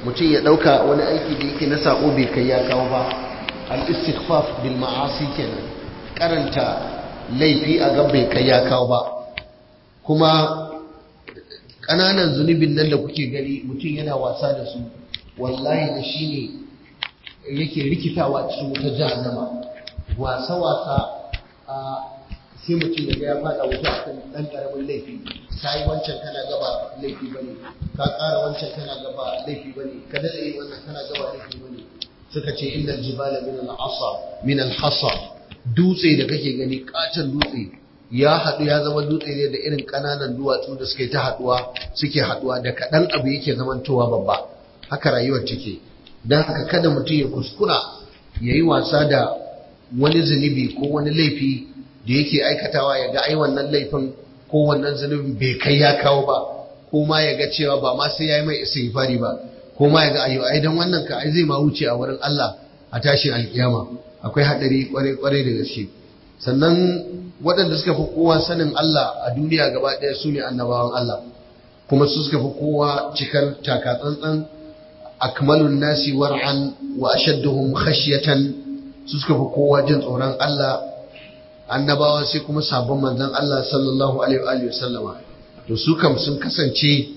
mutum ya ɗauka wani aiki da yake na sako bai kai ya kawo ba al-istighfaf bil ma'asi kenan karanta laifi a ga bai kai ya kawo ba kuma ƙananan zunubin nan da kuke gani mutum yana wasa da su wallahi da shi ne yake rikitawa cikin wuta jahannama wasa-wasa a sai mutum ya ga ya fada wuta a kan ɗan ƙaramin laifi ka yi wancan kana gaba laifi bane ka ƙara wancan kana gaba laifi bane ka daɗa yi wannan kana gaba laifi bane suka ce inda jibala min al-asa min al-hasa dutse da kake gani katon dutse ya haɗu ya zama dutse ne da irin ƙananan duwatsu da suke ta haɗuwa suke haɗuwa da kaɗan abu yake zamantowa babba haka rayuwar take don haka kada mutum ya kuskura ya yi wasa da wani zunubi ko wani laifi da yake aikatawa ya ga ai wannan laifin ko wannan zunubin bai kai ya kawo ba ko ma ya ga cewa ba ma sai ya yi mai istighfari ba ko ma ya ga ayo ai dan wannan ka ai zai ma wuce a wurin Allah a tashin alkiyama akwai hadari kwarai kwarai da gaske sannan waɗanda suka fi kowa sanin Allah a duniya gaba ɗaya su ne annabawan Allah kuma su suka fi kowa cikar takatsantsan akmalun nasi war'an wa ashadduhum khashyatan su suka fi kowa jin tsoron Allah annabawa sai kuma sabon manzon Allah sallallahu alaihi wa sallama to su kam sun kasance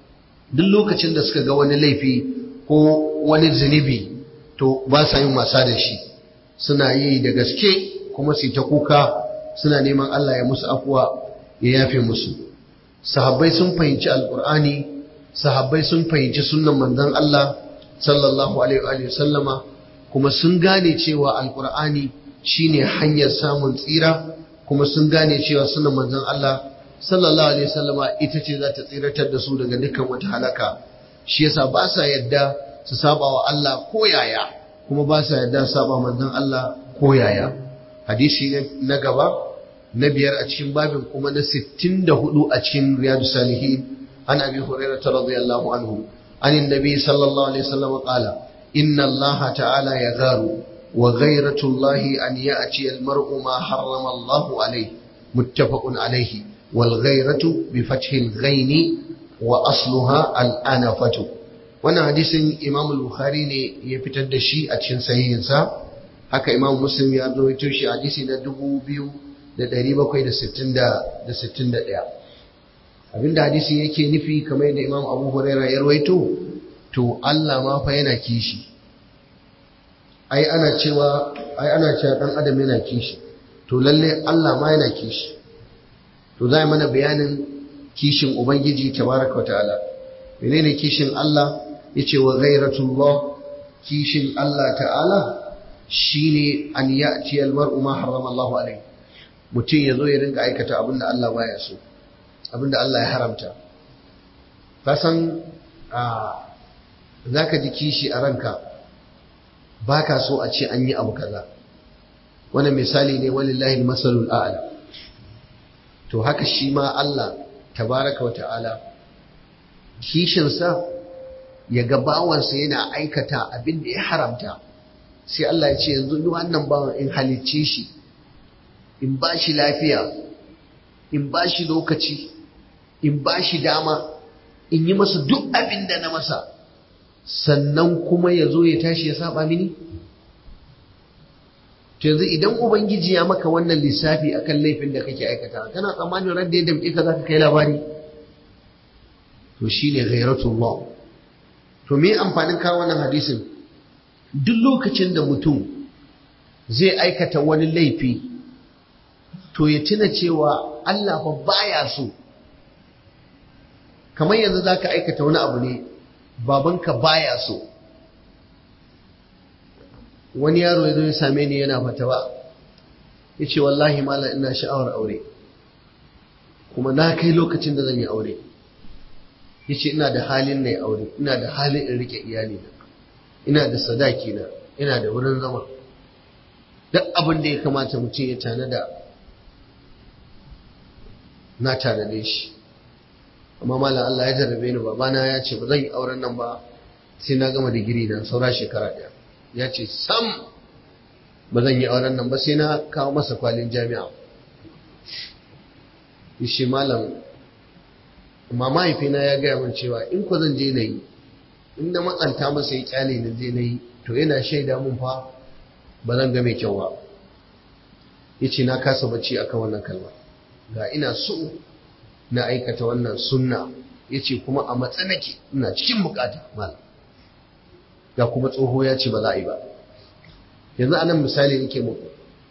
duk lokacin da suka ga wani laifi ko wani zunubi to ba sa yin wasa da shi suna yi da gaske kuma su ta kuka suna neman Allah ya musu afuwa ya yafe musu sahabbai sun fahimci alkur'ani sahabbai sun fahimci sunnan manzon Allah sallallahu alaihi wa sallama kuma sun gane cewa alkur'ani shine hanyar samun tsira kuma sun gane cewa sunnan manzon Allah sallallahu alaihi wasallama ita ce za ta tsiratar da su daga dukkan wata halaka shi yasa ba sa yadda su saba wa Allah ko yaya kuma ba sa yadda su saba manzon Allah ko yaya hadisi na gaba na biyar a cikin babin kuma na 64 a cikin riyadu salihin an abi hurairah radiyallahu anhu an annabi sallallahu alaihi wasallam qala inna allaha ta'ala yagharu wa ghayratu allahi an ya'ti al-mar'u ma harrama allahu alayhi muttafaqun alayhi wal ghayratu bi fathi al-ghayn wa asluha al-anafatu wannan hadisin imam al-bukhari ne ya fitar da shi a cikin sahihinsa haka imam muslim ya rawaito shi hadisi na 2761 abinda hadisi yake nufi kamar yadda imam abu huraira ya rawaito to Allah ma fa yana kishi ai ana cewa ai ana cewa dan adam yana kishi to lalle Allah ma yana kishi to zai mana bayanin kishin ubangiji tabaraka ta'ala menene kishin Allah yace wa ghairatullah kishin Allah ta'ala shine an ya'ti al-mar'u ma harrama Allahu alayhi mutum yazo ya rinka aikata abinda Allah baya so abinda Allah ya haramta ka san a zaka ji kishi a ranka baka so a ce an yi abu kaza wannan misali ne walillahi al-masalul a'la to haka shi ma Allah tabaraka wa ta'ala kishinsa ya ga bawansa yana aikata abin da ya haramta sai Allah ya ce yanzu duk wannan bawan in halicce shi in ba shi lafiya in ba shi lokaci in ba shi dama in yi masa duk abin da na masa sannan kuma ya zo ya tashi ya saba mini to yanzu idan ubangiji ya maka wannan lissafi akan laifin da kake aikata kana tsammanin ran da ya damƙe ka zaka kai labari to shine ghairatullah to me amfanin kawo wannan hadisin duk lokacin da mutum zai aikata wani laifi to ya tuna cewa Allah fa baya so kamar yanzu zaka aikata wani abu ne babanka baya so wani yaro ya zo ya same ni yana fatawa ya ce wallahi malam ina sha'awar aure kuma na kai lokacin da zan yi aure ya ce ina da halin na aure ina da halin in rike iyali na ina da sadaki na ina da wurin zama duk abin da ya kamata mutum ya tanada na tanade shi amma malam Allah ya jarrabe ni babana ya ce ba zan yi auren nan ba sai na gama digiri na saura shekara ɗaya ya ce sam ba zan yi auren nan ba sai na kawo masa kwalin jami'a shi malam amma mahaifina ya gaya min cewa in ko zan je na yi in na matsanta masa ya kyale na je na yi to yana shaida mun fa ba zan ga mai kyau ba ya ce na kasa bacci akan wannan kalma ga ina so na aikata wannan sunna ya ce kuma a matsanake ina cikin bukata malam ga kuma tsoho ya ce ba za a yi ba yanzu a nan misali nake muku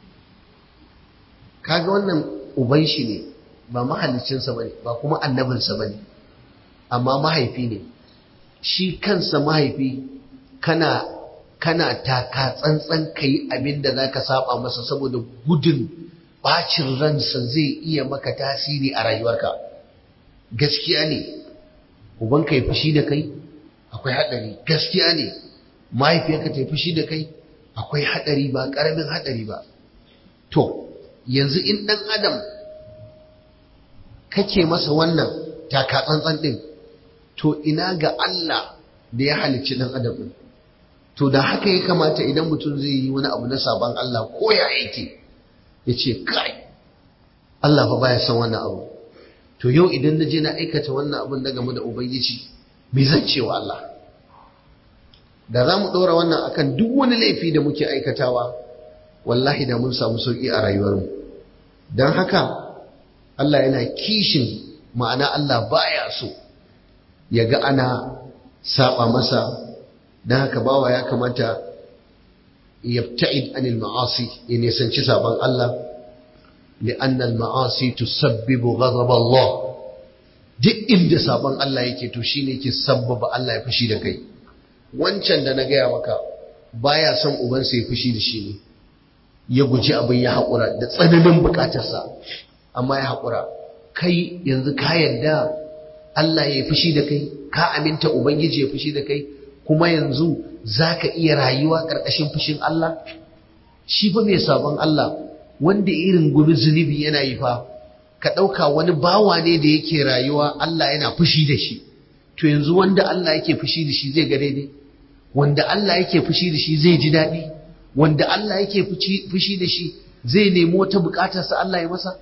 kaga wannan uban shi ne ba mahalicinsa ba ne ba kuma annabinsa ba ne amma mahaifi ne shi kansa mahaifi kana kana taka tsantsan ka yi abin da za ka saba masa saboda gudun bacin ransa zai iya maka tasiri a rayuwarka gaskiya ne ubanka ya fushi da kai akwai haɗari gaskiya ne mahaifiyarka ta fushi da kai akwai haɗari ba ƙaramin haɗari ba to yanzu in ɗan adam kake masa wannan taka tsantsan ɗin to ina ga Allah da ya halicci ɗan adam ɗin to da haka ya kamata idan mutum zai yi wani abu na sabon Allah ko ya yake ya ce kai Allah fa baya son wannan abu to yau idan na je na aikata wannan abin da game da ubangiji me zan ce wa Allah da za mu ɗora wannan akan duk wani laifi da muke aikatawa wallahi da mun samu sauƙi a rayuwarmu don haka Allah yana kishin ma'ana Allah baya so ya ga ana saba masa don haka bawa ya kamata yabta'id anil ma'asi ya nisanci saban Allah li'anna al-ma'asi tusabbibu ghadab Allah duk inda saban Allah yake to shine yake sabbaba Allah ya fushi da kai wancan da na gaya maka baya son ubansa ya fushi da shi ne ya guji abin ya haƙura da tsananin buƙatarsa amma ya haƙura kai yanzu ka yarda Allah ya fushi da kai ka aminta ubangiji ya fushi da kai kuma yanzu za ka iya rayuwa ƙarƙashin fushin Allah shi fa mai sabon Allah wanda irin gumi zunubi yana yi fa ka ɗauka wani bawa ne da yake rayuwa Allah yana fushi da shi to yanzu wanda Allah yake fushi da shi zai ga daidai wanda Allah yake fushi da shi zai ji daɗi wanda Allah yake fushi da shi zai nemi wata buƙatarsa Allah ya masa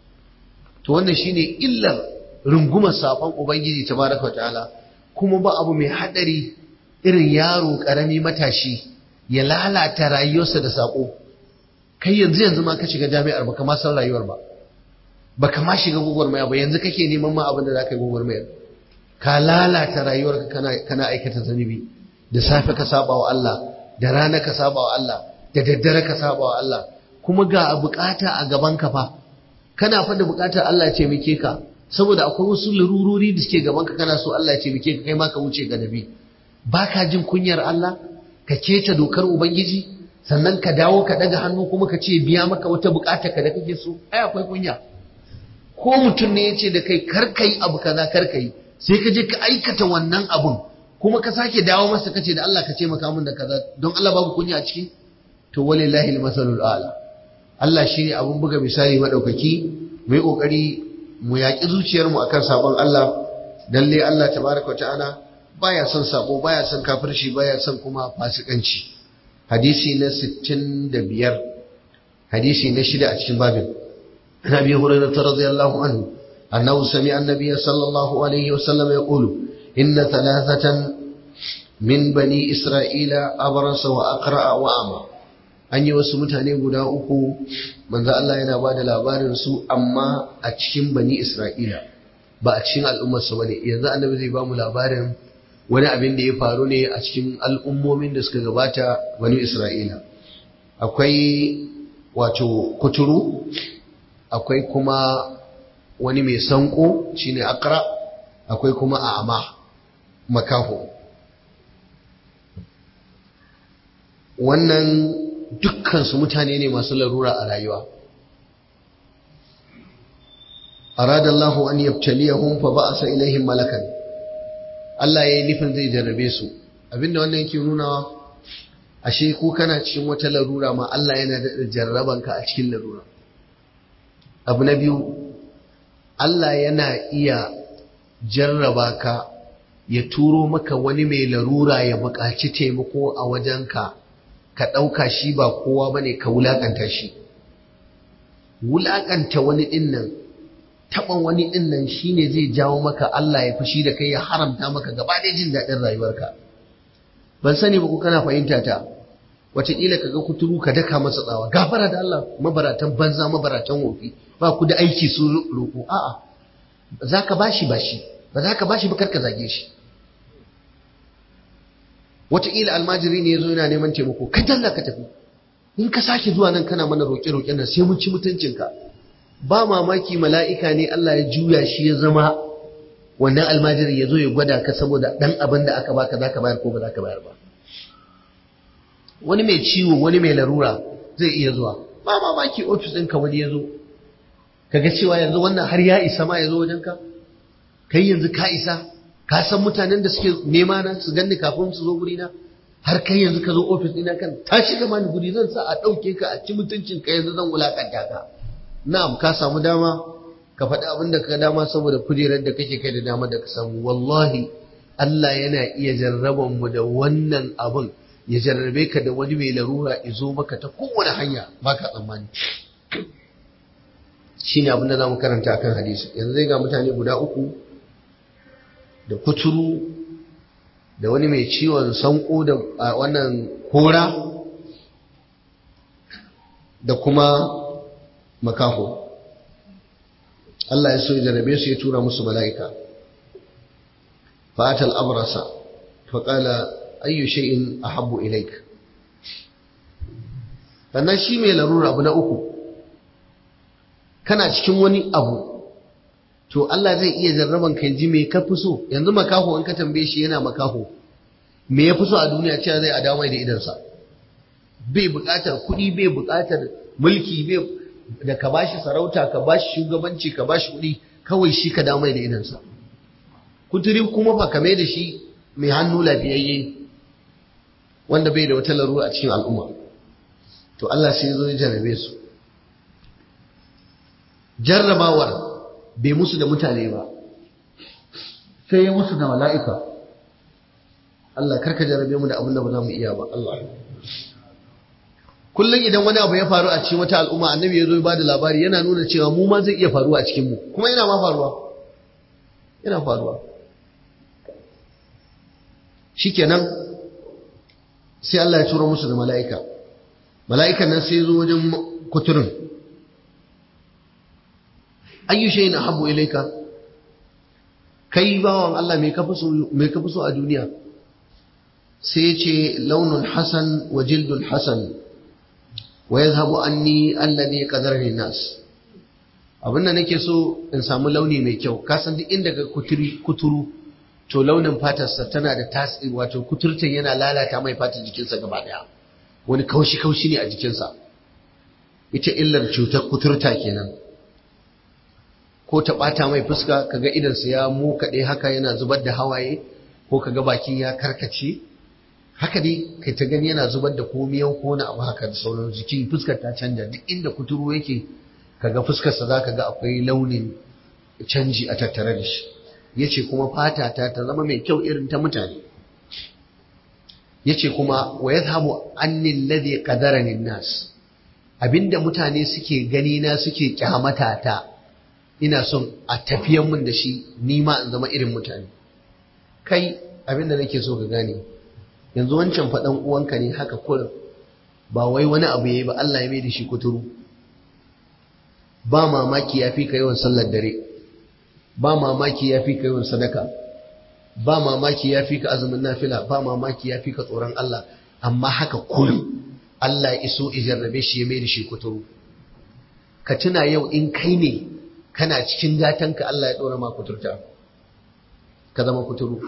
to wannan shine illar rungumar safan ubangiji tabaraka ta'ala kuma ba abu mai hadari irin yaro karami matashi ya lalata rayuwarsa da sako kai yanzu yanzu ma ka shiga jami'ar baka ma san rayuwar ba baka ma shiga gwagwarmaya ba yanzu kake neman ma abin da za ka yi gwagwarmayar ka lalata rayuwarka kana kana aikata zunubi da safe ka saba wa Allah da rana ka saba wa Allah da daddare ka saba wa Allah kuma ga bukata a gaban ka fa kana fa da bukatar Allah ya taimake ka saboda akwai wasu larurori da suke gaban ka kana so Allah ya taimake ka kai ma ka wuce ga nabi baka jin kunyar Allah ka keta dokar ubangiji sannan ka dawo ka daga hannu kuma ka ce biya maka wata bukata ka da kake so ai akwai kunya ko mutum ne ya ce da kai kar kai abu kaza kar kai sai ka je ka aikata wannan abun kuma ka sake dawo masa kace da Allah ka ce maka mun da kaza don Allah babu kunya a ciki to walillahi almasalul a'la Allah shine abun buga misali madaukaki mu yi kokari mu yaki zuciyar mu akan sabon Allah dalle Allah tabaraka ta'ala baya son sabo baya son kafirci baya son kuma fasikanci hadisi na 65 hadisi na shida a cikin babin عن ابي هريره رضي الله عنه انه سمع النبي صلى الله عليه وسلم يقول ان ثلاثه من بني اسرائيل ابرص واقرا واعمى an yi wasu mutane guda uku manzo Allah yana ba da labarin su amma a cikin bani Isra'ila ba a cikin al'ummarsa bane yanzu annabi zai ba mu labarin wani abin da ya faru ne a cikin al'ummomin da suka gabata bani Isra'ila akwai wato kuturu akwai kuma wani mai sanko shine akra akwai kuma a'ama makaho wannan dukkansu mutane ne masu larura a rayuwa arada Allahu an yabtaliyahum fa ba'asa ilaihim malakan Allah yayi nufin zai jarrabe su abinda wannan yake nunawa ashe ko kana cikin wata larura ma Allah yana da jarrabanka a cikin larura abu na biyu Allah yana iya jarraba ka ya turo maka wani mai larura ya buƙaci taimako a wajenka ka ɗauka shi ba kowa ba ne ka wulaƙanta shi wulaƙanta wani ɗinnan taɓa wani ɗinnan shi ne zai jawo maka Allah ya fushi da kai ya haramta maka gaba da jin daɗin rayuwarka ban sani ba ko kana fahimta ta wataƙila ka ga kuturu ka daka masa tsawa gafara da Allah mabaratan banza mabaratan wofi ba ku da aiki su roƙo a'a za ka bashi bashi ba za ka bashi ba kar ka zage shi wataƙila almajiri ne ya zo yana neman taimako ka dalla ka tafi in ka sake zuwa nan kana mana roƙe-roƙen nan sai mun ci mutuncinka ba mamaki mala'ika ne Allah ya juya shi ya zama wannan almajiri ya zo ya gwada ka saboda ɗan abin da aka baka za ka bayar ko ba za ka bayar ba wani mai ciwo wani mai larura zai iya zuwa ba mamaki ofis ɗinka wani ya zo kaga cewa yanzu wannan har ya isa ma ya zo wajenka kai yanzu ka isa ka san mutanen da suke nema na su ganni kafin su zo guri na har kai yanzu ka zo ofis ɗina kan tashi gama ni guri zan sa a ɗauke ka a ci mutuncin ka yanzu zan wulakanta ka na'am ka samu dama ka faɗi abin da ka dama saboda kujerar da kake kai da dama da ka samu wallahi Allah yana iya jarraban mu da wannan abin ya jarrabe ka da wani mai larura izo maka ta kowane hanya ba ka tsammani shi ne abin da za mu karanta akan hadisi yanzu zai ga mutane guda uku da kuturu da wani mai ciwon sanko da wannan kora da kuma makaho Allah ya so ya jarrabe su ya tura musu mala'ika fatal abrasa faƙala ayyu shay'in ahabbu ilaik sannan shi mai larura abu na uku kana cikin wani abu to Allah zai iya jarraban kai ji me ka fi so yanzu makaho in ka tambaye shi yana makaho me ya fi so a duniya cewa zai a dawo da idansa bai buƙatar kuɗi bai buƙatar mulki bai da ka bashi sarauta ka bashi shugabanci ka bashi kuɗi kawai shi ka dawo da idansa kuturi kuma fa kame da shi mai hannu lafiyayye wanda bai da wata larura a cikin al'umma to Allah sai zo ya jarrabe su jarrabawar bai musu da mutane ba sai ya musu da mala'ika Allah karka jarrabe mu da abin da ba za mu iya ba Allah kullum idan wani abu ya faru a cikin wata al'umma annabi ya zo ya bada labari yana nuna cewa mu ma zai iya faruwa a cikin mu kuma yana ma faruwa yana faruwa shikenan sai Allah ya turo musu da mala'ika mala'ikan nan sai zo wajen kuturin ayyu shay'in ahabbu ilayka kai bawan Allah me kafi so me kafi so a duniya sai ya ce launun hasan wa jildun hasan wa yadhhabu anni alladhi qadarani nas abin da nake so in samu launi mai kyau ka san duk inda ga kuturi kuturu to launin fatarsa tana da tasiri wato kuturtan yana lalata mai fatar jikinsa gaba daya wani kaushi kaushi ne a jikinsa ita illar cutar kuturta kenan ko ta ɓata mai fuska kaga idansa ya mukaɗe haka yana zubar da hawaye ko kaga bakin ya karkace haka dai kai ta gani yana zubar da komiyan ko na abu haka da sauran jiki fuskar ta canja duk inda kuturu yake kaga fuskarsa za ka ga akwai launin canji a tattare da shi ya ce kuma fata ta ta zama mai kyau irin ta mutane ya ce kuma wa ya zahabu annin ladhi qadarani nas abinda mutane suke gani na suke kyamata ta ina son a tafiyan mun da shi ni ma in zama irin mutane kai abinda nake so ka gane yanzu wancan faɗan uwanka ne haka kurin ba wai wani abu yayi ba Allah ya mai da shi kuturu ba mamaki ya fi ka yawan sallar dare ba mamaki ya fi ka yawan sadaka ba mamaki ya fi ka azumin nafila ba mamaki ya fi ka tsoron Allah amma haka kullum Allah ya iso ijarrabe shi ya mai da shi kuturu ka tuna yau in kai ne kana cikin gatanka Allah ya ɗora ma kuturta ka zama kuturu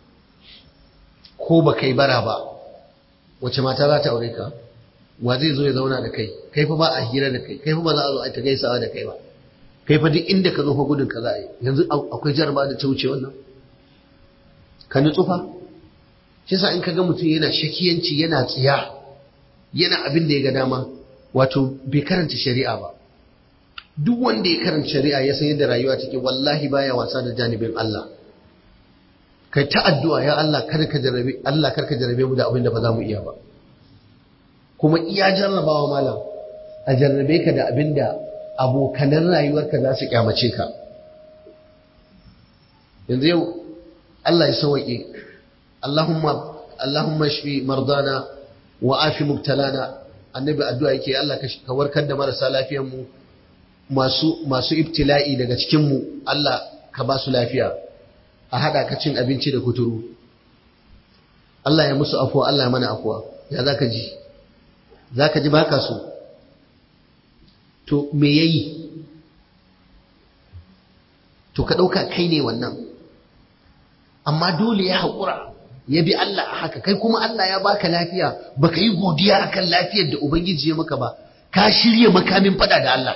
ko ba kai bara ba wace mata za ta aure ka wa zai zo ya zauna da kai kai fa ba a hira da kai kai fa ba za a zo a ta gaisawa da kai ba kai fa duk inda ka zo fa gudun ka za a yi yanzu akwai jarba da ta wuce wannan ka nutsu fa shi yasa in ka ga mutum yana shakiyanci yana tsiya yana abin da ya ga dama wato bai karanta shari'a ba duk wanda ya karanta shari'a ya san yadda rayuwa take wallahi baya wasa da janibin Allah kai ta addu'a ya Allah kada ka jarabe Allah kar ka jarabe mu da abin da ba za mu iya ba kuma iya jarrabawa malam a jarrabe ka da abin da abokanan rayuwarka za su kyamace ka yanzu yau Allah ya sauwaƙe Allahumma Allahumma shfi mardana wa afi mubtalana annabi addu'a yake Allah ka warkar da marasa lafiyar mu masu masu ibtila'i daga cikin mu Allah ka ba su lafiya a hada ka cin abinci da kuturu Allah ya musu afuwa Allah ya mana afuwa ya zaka ji zaka ji baka so to me yayi to ka dauka kai ne wannan amma dole ya haƙura ya bi Allah a haka kai kuma Allah ya baka lafiya baka yi godiya akan lafiyar da ubangiji ya maka ba ka shirya makamin fada da Allah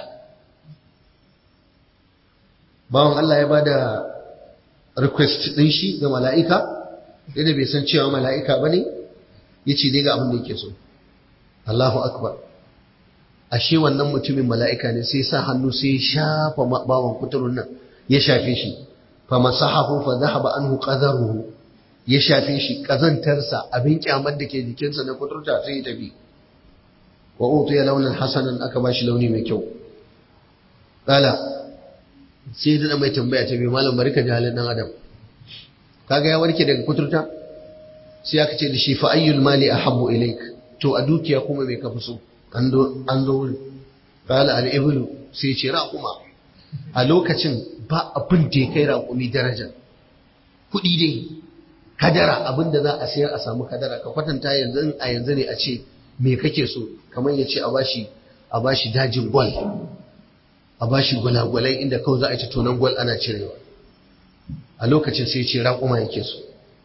bawan Allah ya bada request din shi ga mala'ika da bai san cewa mala'ika bane yace dai ga abin da yake so Allahu akbar ashe wannan mutumin mala'ika ne sai sa hannu sai ya shafa bawan kuturun nan ya shafe shi fa masahahu fa dhahaba anhu qadaruhu ya shafe shi kazantarsa abin kyamar da ke jikinsa na kuturta sai ya tafi wa utiya launin hasanan aka bashi launi mai kyau kala sai da mai tambaya ta biyu malam barka da halin dan adam kaga ya warke daga kuturta sai aka ce da shi fa ayyul mali ahabbu ilaik to a dukiya kuma mai kafi so an zo wuri kala al iblu sai ce raquma a lokacin ba abin da ya kai raƙumi daraja kuɗi dai kadara abin da za a sayar a samu kadara ka kwatanta yanzu a yanzu ne a ce me kake so kamar ya ce a bashi a bashi dajin gwal a bashi gwalagwalai inda kawai za a ci tonon gwal ana cirewa a lokacin sai ce raƙuma yake so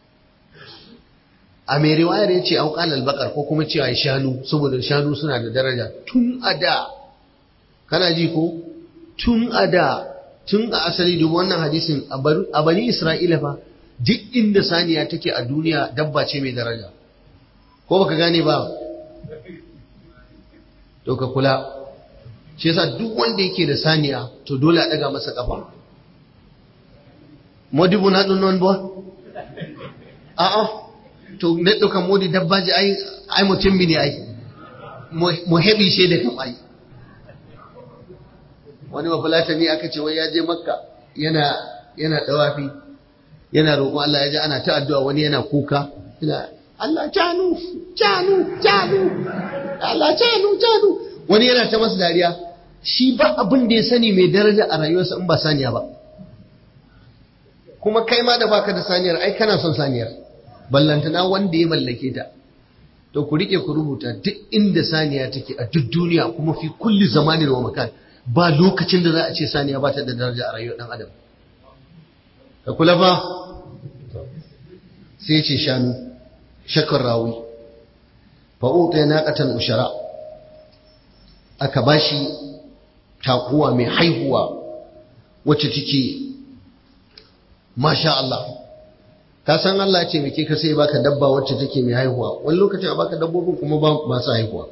a mai riwayar ya ce auƙal albakar ko kuma cewa shanu saboda shanu suna da daraja tun a da kana ji ko tun a da tun a asali dubu wannan hadisin a bani isra'ila fa duk inda saniya take a duniya dabba ce mai daraja ko baka gane ba to ka kula shi yasa duk wanda yake da saniya to dole a daga masa kafa modibu na dun non bo a a to ne doka modi dabba ji ai ai mutum ne ai mu hebi she da kam ai wani mafulatani aka ce wai ya je makka yana yana dawafi yana roƙon Allah ya ji ana ta addu'a wani yana kuka yana Allah canu canu canu Allah canu canu wani yana ta masa dariya shi ba abin da ya sani mai daraja a rayuwarsa in ba saniya ba kuma kai ma da baka da saniyar ai kana son saniyar ballantana wanda ya mallake ta to ku rike ku rubuta duk inda saniya take a duk duniya kuma fi kulli zamanin wa makan ba lokacin da za a ce saniya ba ta da daraja a rayuwar dan adam ka kula fa sai ce shanu shakar rawi fa'uta ya naƙatan ushara aka bashi takuwa mai haihuwa wacce take masha Allah ka san Allah ce mai ka sai baka dabba wacce take mai haihuwa wani lokacin a baka dabbobin kuma ba su haihuwa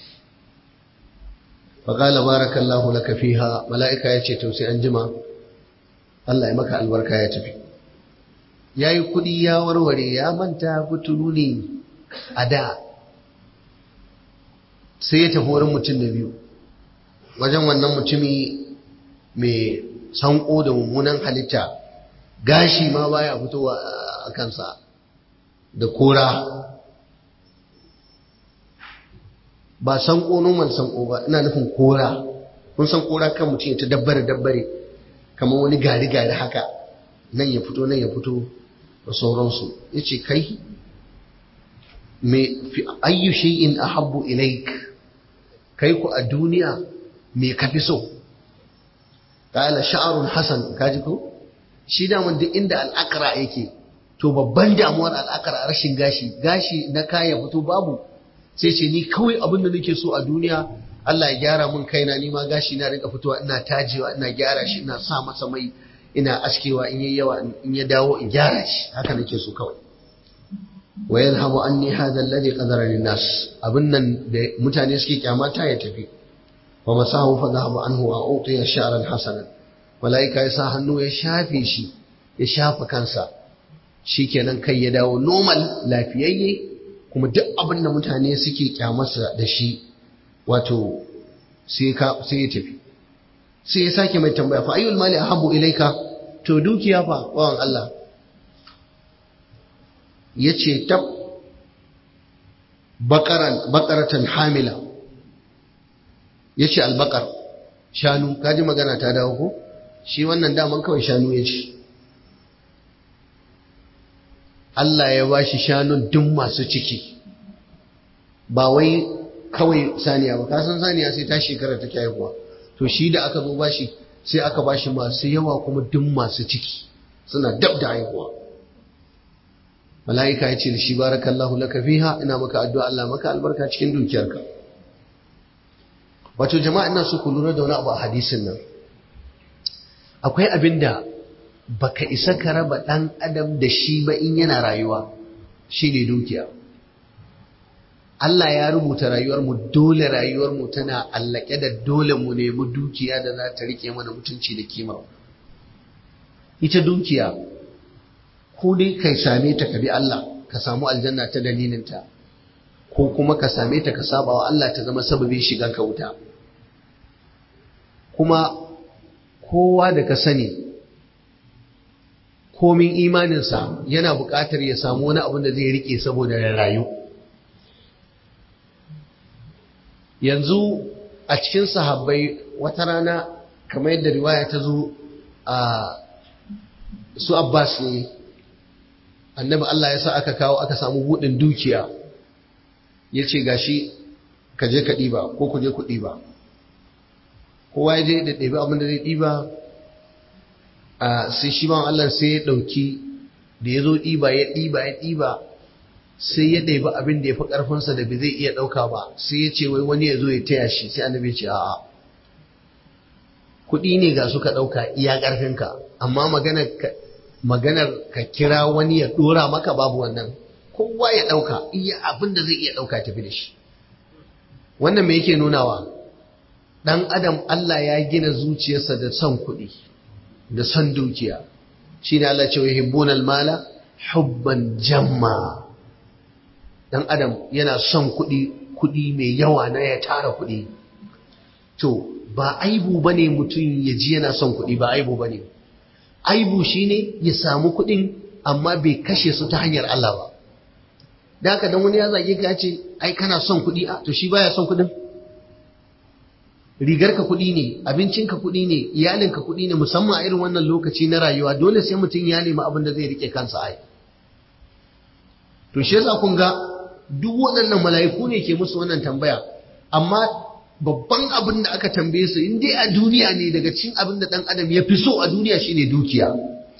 faƙala barakallahu laka fiha mala'ika ya ce to sai an jima Allah ya maka albarka ya tafi ya yi kuɗi ya warware ya manta kuturu ne a da sai ya tafi wurin mutum da biyu wajen wannan mutumi mai sanko da mummunan halitta gashi ma baya fitowa a kansa da kora ba sanko noman sanko ba ina nufin kora kun san kora kan mutum ya ta dabbare dabbare kamar wani gari gari haka nan ya fito nan ya fito da sauransu ya ce kai me fi ayyu shay'in ahabbu ilaik kai ku a duniya me ka fi so qala sha'run hasan kaji ko shi da mun duk inda al'akara yake to babban damuwar al'akara rashin gashi gashi na kaya fito babu sai ce ni kawai abin da nake so a duniya Allah ya gyara mun kaina ni ma gashi na rinka fitowa ina tajewa ina gyara shi ina sa masa mai ina askewa in yayi yawa in ya dawo in gyara shi haka nake so kawai wa yadhhabu anni hadha alladhi qadara lin-nas abin nan da mutane suke kyamata ya tafi wa masahu fa dhahaba anhu wa utiya sha'ran hasanan malaika ya sa hannu ya shafe shi ya shafa kansa shikenan kai ya dawo normal lafiyayye kuma duk abin da mutane suke kyamarsa da shi wato sai ya tafi sai ya sake mai tambaya fa ayyul mali ahabbu ilaika to dukiya fa wawan Allah yace tab baqaran baqaratan hamila yace albaqar shanu kaji magana ta dawo ko shi wannan daman kawai shanu yace Allah ya bashi shanun duk masu ciki ba wai kawai saniya ba kasan saniya sai ta shekara take haihuwa to shi da aka zo bashi sai aka bashi masu yawa kuma duk masu ciki suna dab da haihuwa mala'ika ya ce da shi barakallahu laka fiha ina maka addu'a Allah maka albarka cikin dukiyarka wato jama'a ina so ku lura da wani abu a hadisin nan akwai abin da baka isa ka raba dan adam da shi ba in yana rayuwa shine dukiya Allah ya rubuta rayuwarmu dole rayuwarmu tana allake da dole mu nemi dukiya da za ta rike mana mutunci da kima ita dukiya ko dai kai same ta ka bi Allah ka samu aljanna ta dalilinta ko kuma ka same ta ka saba wa Allah ta zama sababin shigan ka wuta kuma kowa da ka sani komin imaninsa yana buƙatar ya samu wani abin da zai rike saboda rayu yanzu a cikin sahabbai wata rana kamar yadda riwaya ta zo a su Abbas ne annabi Allah ya sa aka kawo aka samu buɗin dukiya ya ce gashi ka je ka ɗiba ko ku je ku ɗiba kowa ya je da ɗebi abin da zai ɗiba a sai shi ma Allah sai ya ɗauki da ya zo ɗiba ya ɗiba ya ɗiba sai ya ɗebi abin da ya fi ƙarfinsa da bai zai iya ɗauka ba sai ya ce wai wani ya zo ya taya shi sai annabi ya ce a'a kuɗi ne ga suka ɗauka iya ƙarfinka amma maganar ka maganar ka kira wani ya ɗora maka babu wannan kowa ya ɗauka iya abin da zai iya ɗauka tafi da shi wannan me yake nunawa ɗan adam Allah ya gina zuciyarsa da son kuɗi da son dukiya shi ne Allah ce wa hibbunal mala hubban jamma dan adam yana son kuɗi kuɗi mai yawa na ya tara kuɗi to ba aibu bane mutum ya ji yana son kuɗi ba aibu bane aibu shine ya samu kuɗin amma bai kashe su ta hanyar Allah ba da haka dan wani ya zage ka ce ai kana son kuɗi a to shi baya son kuɗin rigarka kuɗi ne abincinka kuɗi ne iyalinka kuɗi ne musamman a irin wannan lokaci na rayuwa dole sai mutum ya nemi abin da zai rike kansa ai to shi yasa kun ga duk waɗannan mala'iku ne ke musu wannan tambaya amma babban abin da aka tambaye su in dai a duniya ne daga cikin abin da ɗan adam ya fi so a duniya shine dukiya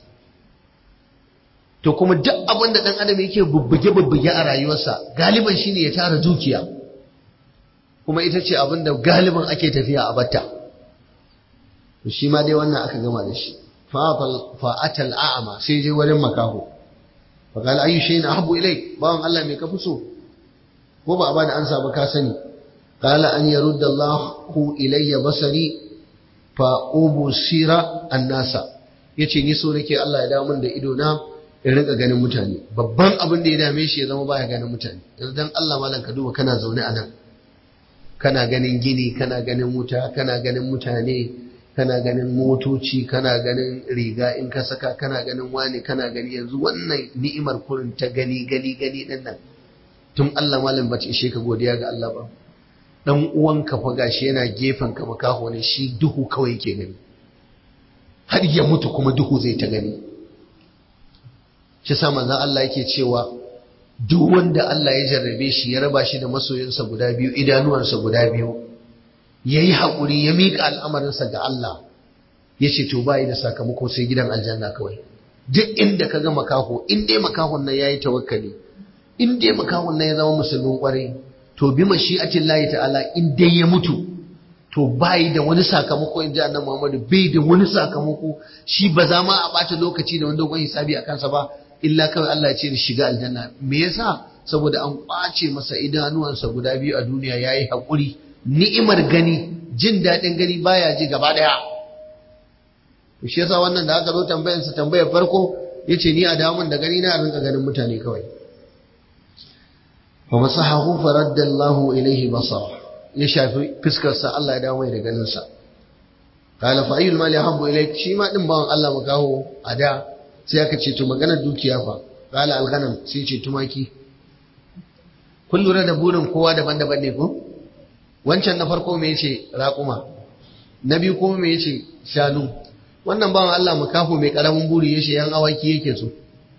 to kuma duk abin da ɗan adam yake bubbuge-bubbuge a rayuwarsa galiban shine ya tara dukiya kuma ita ce abin da galiban ake tafiya a batta to shi ma dai wannan aka gama da shi fa'atal a'ama sai je wurin makaho faƙal ayu shayin ahabbu ilai bawan Allah mai kafi so ko ba a bada ansa ba ka sani qala an yarudda Allahu ilayya basari fa ubsira annasa yace ni so nake Allah ya dawo min da ido na in rinka ganin mutane babban abin da ya dame shi ya zama baya ganin mutane yanzu dan Allah malam ka duba kana zaune a nan kana ganin gini kana ganin wuta kana ganin mutane kana ganin motoci kana ganin riga in ka saka kana ganin wani kana gani yanzu wannan ni'imar kurin ta gani gani gani din nan tun Allah malam bace ishe ka godiya ga Allah ba dan uwanka fa gashi yana gefen ka makaho ne shi duhu kawai yake gani har ya mutu kuma duhu zai ta gani shi sa manzon Allah yake cewa duk wanda Allah ya jarrabe shi ya raba shi da masoyinsa guda biyu idanuwansa guda biyu ya yi haƙuri ya miƙa al'amarinsa ga Allah ya ce to bayi da sakamako sai gidan aljanna kawai duk inda ka ga makaho in dai makahon nan ya yi tawakkali in dai makahon nan ya zama musulmin ƙwarai to bi mashi'atin layi ta'ala in dai ya mutu to bayi da wani sakamako in ji annabi Muhammadu bai da wani sakamako shi ba za ma a ɓata lokaci da wani dogon hisabi a kansa ba illa kawai Allah ya ce da shiga aljanna me yasa saboda an kwace masa idanuwansa guda biyu a duniya yayi hakuri ni'imar gani jin daɗin gani baya ji gaba daya to shi yasa wannan da aka zo tambayar sa tambayar farko yace ni a damun da gani na rinka ganin mutane kawai wa masahahu faradda Allah ilayhi basara ya shafi fuskar sa Allah ya dawo mai da ganin sa qala fa ayyul mali habbu ilayk shi ma din bawan Allah makaho a da sai aka ce to maganar dukiya fa qala al-ghanam sai ce tumaki kun lura da burin kowa daban-daban ne ko wancan na farko me yace raƙuma na biyu kuma me yace shanu wannan bawan Allah makafu mai karamin buri yace yan awaki yake so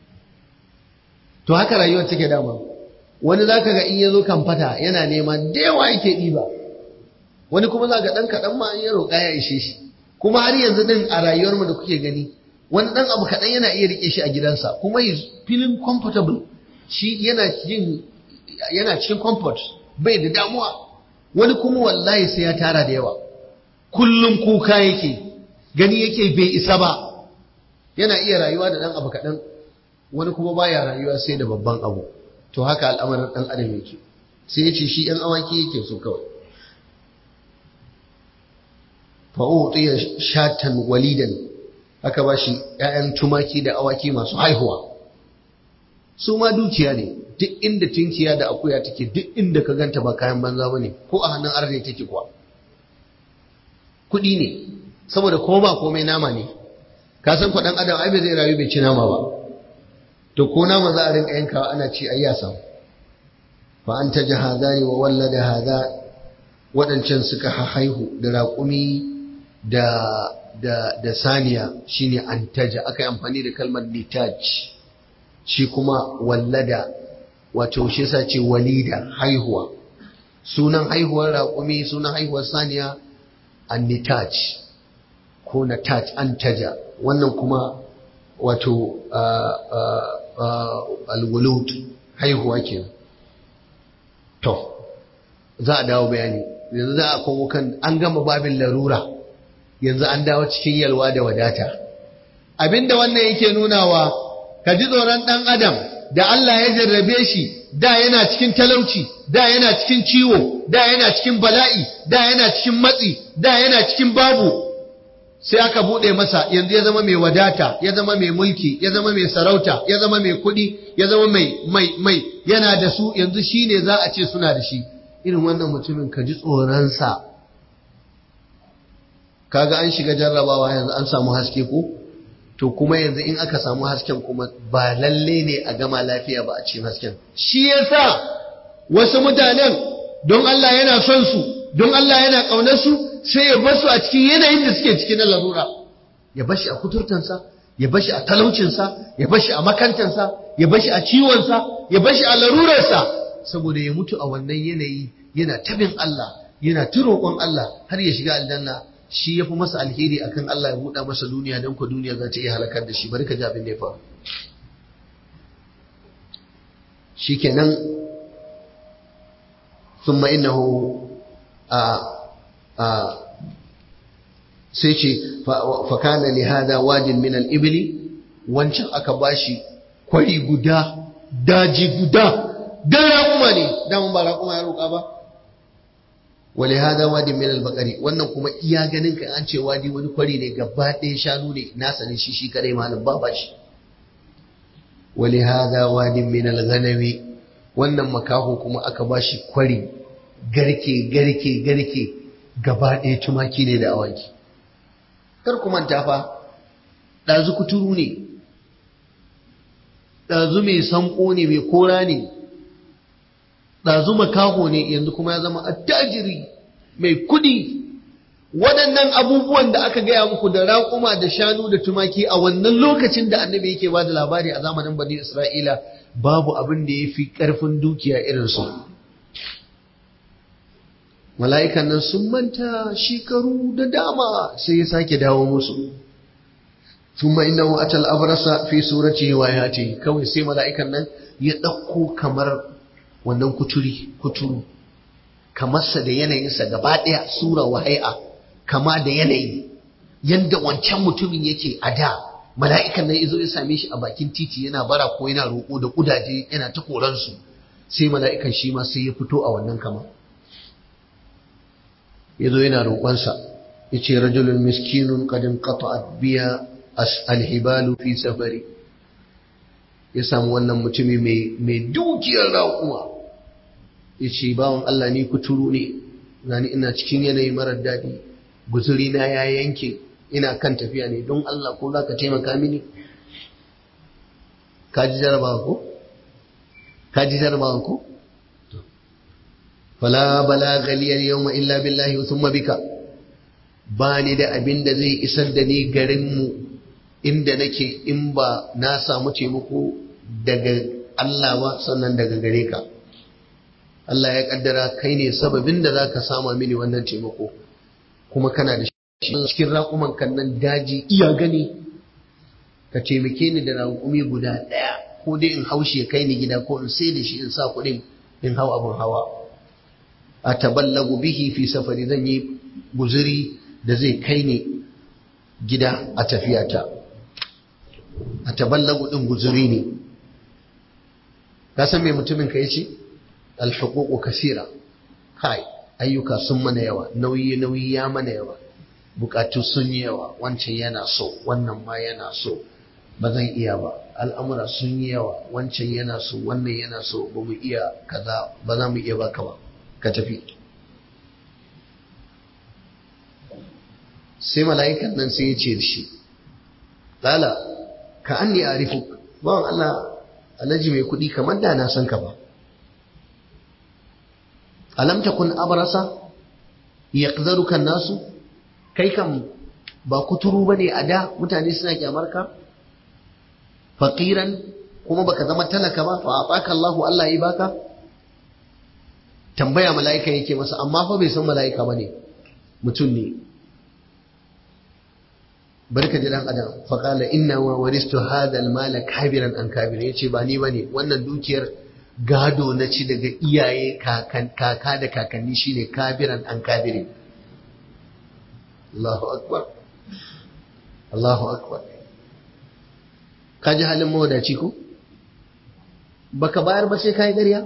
to haka rayuwar take dama wani zaka ga in yazo kan fata yana nema da yawa yake diba wani kuma zaka dan kadan ma in ya roƙa ya ishe shi kuma har yanzu din a rayuwar mu da kuke gani wani dan abu kadan yana iya rike shi a gidansa kuma is feeling comfortable shi yana jin yana cikin comfort bai da damuwa wani kuma wallahi sai ya tara da yawa kullum kuka yake gani yake bai isa ba yana iya rayuwa da dan abu kaɗan wani kuma baya rayuwa sai da babban abu to haka al'amarin ɗan adam yake sai ya ce shi ‘yan awaki yake so kawai fa'u'utiya shatan walidan aka ba shi ‘ya'yan tumaki da awaki masu haihuwa su ma dukiya ne duk inda tunkiya da akuya take duk inda ka ganta ba kayan banza ba ne ko a hannun arne take kuwa kuɗi ne saboda ko ba komai nama ne ka san kwaɗan adam ai bai zai rayu bai ci nama ba to ko nama za a rinka yankawa ana ci ai ya samu fa an taja hadani wa wallada hada waɗancan suka haihu da raƙumi da da da saniya shine antaja aka yi amfani da kalmar nitaj shi kuma wallada wato shi yasa ce walida haihuwa sunan haihuwar raƙumi sunan haihuwar saniya annitaj ko nataj antaja wannan kuma wato alwulud haihuwa ke to za a dawo bayani yanzu za a komo kan an gama babin larura yanzu an dawo cikin yalwa da wadata abinda wannan yake nunawa ka ji tsoron ɗan adam da Allah ya jarrabe shi da yana cikin talauci da yana cikin ciwo da yana cikin bala'i da yana cikin matsi da yana cikin babu sai aka bude masa yanzu ya zama mai wadata ya zama mai mulki ya zama mai sarauta ya zama mai kuɗi ya zama mai mai mai yana da su yanzu shine za a ce suna da shi irin wannan mutumin ka ji tsoronsa kaga an shiga jarrabawa yanzu an samu haske ko to kuma yanzu in aka samu hasken kuma ba lalle ne a gama lafiya ba a cikin hasken shi yasa wasu mutanen don Allah yana son su don Allah yana ƙaunar su sai ya basu a cikin yanayin da suke cikin na larura ya bashi a kuturtansa ya bashi a talaucinsa ya bashi a makantansa ya bashi a ciwonsa ya bashi a larurarsa saboda ya mutu a wannan yanayi yana tabin Allah yana ta roƙon Allah har ya shiga aljanna shi ya fi masa alheri akan Allah ya buɗa masa duniya don ku duniya za ta iya halakar da shi bari ka ji abin da ya faru shi kenan ثم إنه sai ce fakana li hada wajin min al-ibli wancan aka bashi kwari guda daji guda dan raƙuma ne daman ba raƙuma ya roƙa ba wali hada wadi min al-baqari wannan kuma iya ganin ka an ce wadi wani kwari ne gaba ɗaya shanu ne nasa ne shi shi kadai malam ba bashi wali hada wadi min al-ghanami wannan makaho kuma aka bashi kwari garke garke garke gaba ɗaya tumaki ne da awaki kar ku manta fa ɗazu kuturu ne ɗazu mai sanko ne mai kora ne ɗazu makaho ne yanzu kuma ya zama attajiri mai kuɗi waɗannan abubuwan da aka gaya muku da raƙuma da shanu da tumaki a wannan lokacin da annabi yake ba da labari a zamanin bani isra'ila babu abin da ya fi ƙarfin dukiya irinsu mala'ikan nan sun manta shekaru da dama sai ya sake dawo musu thumma innahu atal abrasa fi surati wa yati kawai sai mala'ikan nan ya ɗauko kamar wannan kuturi kuturu kamarsa da yanayinsa gaba ɗaya sura wa hai'a kama da yanayi yanda wancan mutumin yake a da mala'ikan nan yazo ya same shi a bakin titi yana bara ko yana roƙo da kudaje yana ta koransu sai mala'ikan shi ma sai ya fito a wannan kama yazo yana roƙonsa yace rajulun miskinun qad inqata'at biya alhibalu fi safari ya samu wannan mutumi mai mai dukiyar raƙuma yace bawon Allah ni kuturu ne gani ina cikin yanayi marar daɗi guzuri na ya yanke ina kan tafiya ne don Allah ko zaka taimaka mini ka ji jarabawa ko ka ji jarabawa ko fala balagha li al-yawma illa billahi thumma bika ba ni da abin da zai isar da ni garin mu inda nake in ba na samu taimako daga Allah ba sannan daga gare ka Allah ya kaddara kai ne sababin da zaka sama mini wannan taimako kuma kana da shi cikin raƙuman kan nan daji iya gani ka taimake ni da raƙumi guda ɗaya ko dai in haushi ya kai ni gida ko in sai da shi in sa kuɗin in hau abin hawa a taballagu bihi fi safari zan yi guzuri da zai kai ni gida a tafiyata a taballagu ɗin guzuri ne ka san me mutumin ka yace alhuququ kasira kai ayyuka sun mana yawa nauyi nauyi ya mana yawa bukatu sun yi yawa wancan yana so wannan ma yana so ba zan iya ba al'amura sun yi yawa wancan yana so wannan yana so ba mu iya kaza ba za mu iya baka ba ka tafi sai mala'ikan nan sai ya ce da shi lala ka an ne a rifu bawan Allah alhaji mai kuɗi kamar da na san ka ba alam takun abrasa yaqdaruka nasu kai kam ba kuturu bane a da mutane suna kyamar ka faqiran kuma baka zama talaka ba fa ataka Allahu Allah yi baka tambaya mala'ika yake masa amma fa bai san mala'ika bane mutum ne barka ji dan adam fa qala inna wa waristu hadha al-mala kabiran an kabir yace ba ni bane wannan dukiyar gado na ci daga iyaye kaka da kakanni shine kabiran an kabirin Allahu akbar Allahu akbar ka ji halin mawadaci ko baka bayar ba sai kai ƙarya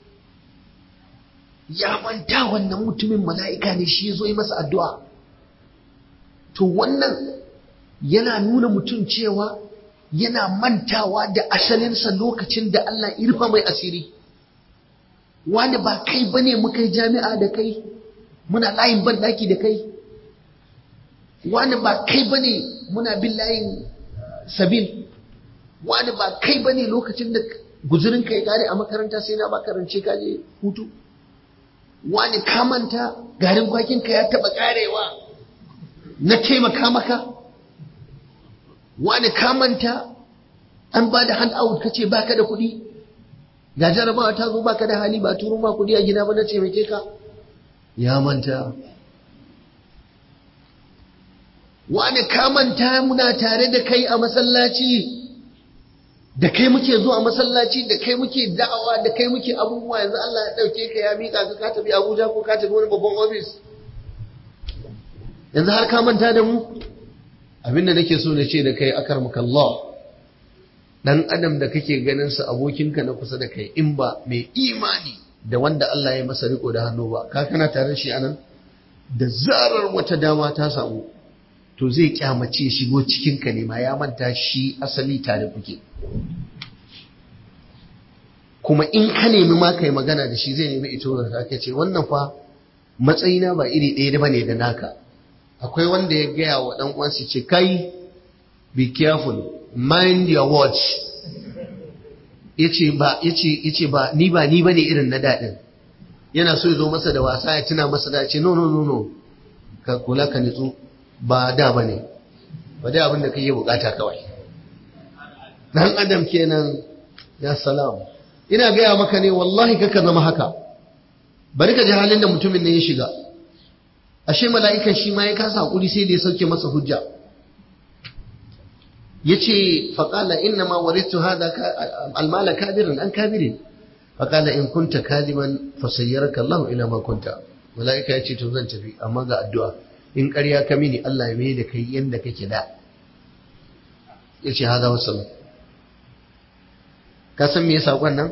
ya manta wannan mutumin mala'ika ne shi ya zo yi masa addu'a to wannan yana nuna mutum cewa yana mantawa da asalinsa lokacin da Allah irfa mai asiri wani ba kai bane muka yi jami'a da kai muna layin banɗaki da kai wani ba kai bane muna bin layin sabil wani ba kai bane lokacin da guzurin ka ya kare a makaranta sai na ba karance ka je hutu wani ka manta garin kwakin ka ya taba karewa na taimaka maka wani ka manta an ba da hand out kace baka da kuɗi ga jarabawa ta zo baka da hali ba turo ma kuɗi a gida ba na taimake ka ya manta wani ka manta muna tare da kai a masallaci da kai muke zuwa masallaci da kai muke da'awa da kai muke abubuwa yanzu Allah ya dauke ka ya mika ka ka tafi Abuja ko ka tafi wani babban office yanzu har ka manta da mu abinda nake so na ce da kai akarmaka Allah dan adam da kake ganin sa abokinka na kusa da kai in ba mai imani da wanda Allah ya masa riko da hannu ba ka kana tare shi anan da zarar wata dama ta samu to zai kyamace shigo cikin ka ne ma ya manta shi asali tare kuke kuma in ka nemi ma kai magana da shi zai nemi ito da ka ce wannan fa matsayina ba iri ɗaya ba ne da naka akwai wanda ya gaya wa ɗan uwansa ce kai be careful mind your words yace ba yace yace ba ni ba ni bane irin na dadin yana so ya zo masa da wasa ya tuna masa da ce no no no no ka kula ka nitsu ba da bane ba dai abin da kake bukata kawai dan adam kenan ya salam ina gaya maka ne wallahi kaka zama haka bari ka ji halin da mutumin ne ya shiga ashe mala'ikan shi ma ya kasa hakuri sai da ya sauke masa hujja yace faqala inna ma warithu hadha almala kabiran an kabirin faqala in kunta kadiban fasayyaraka Allah ila ma kunta malaika yace to zan tafi amma ga addu'a in ƙarya ka mini Allah ya mai da kai yanda kake da yace hada wasallam ka san me yasa nan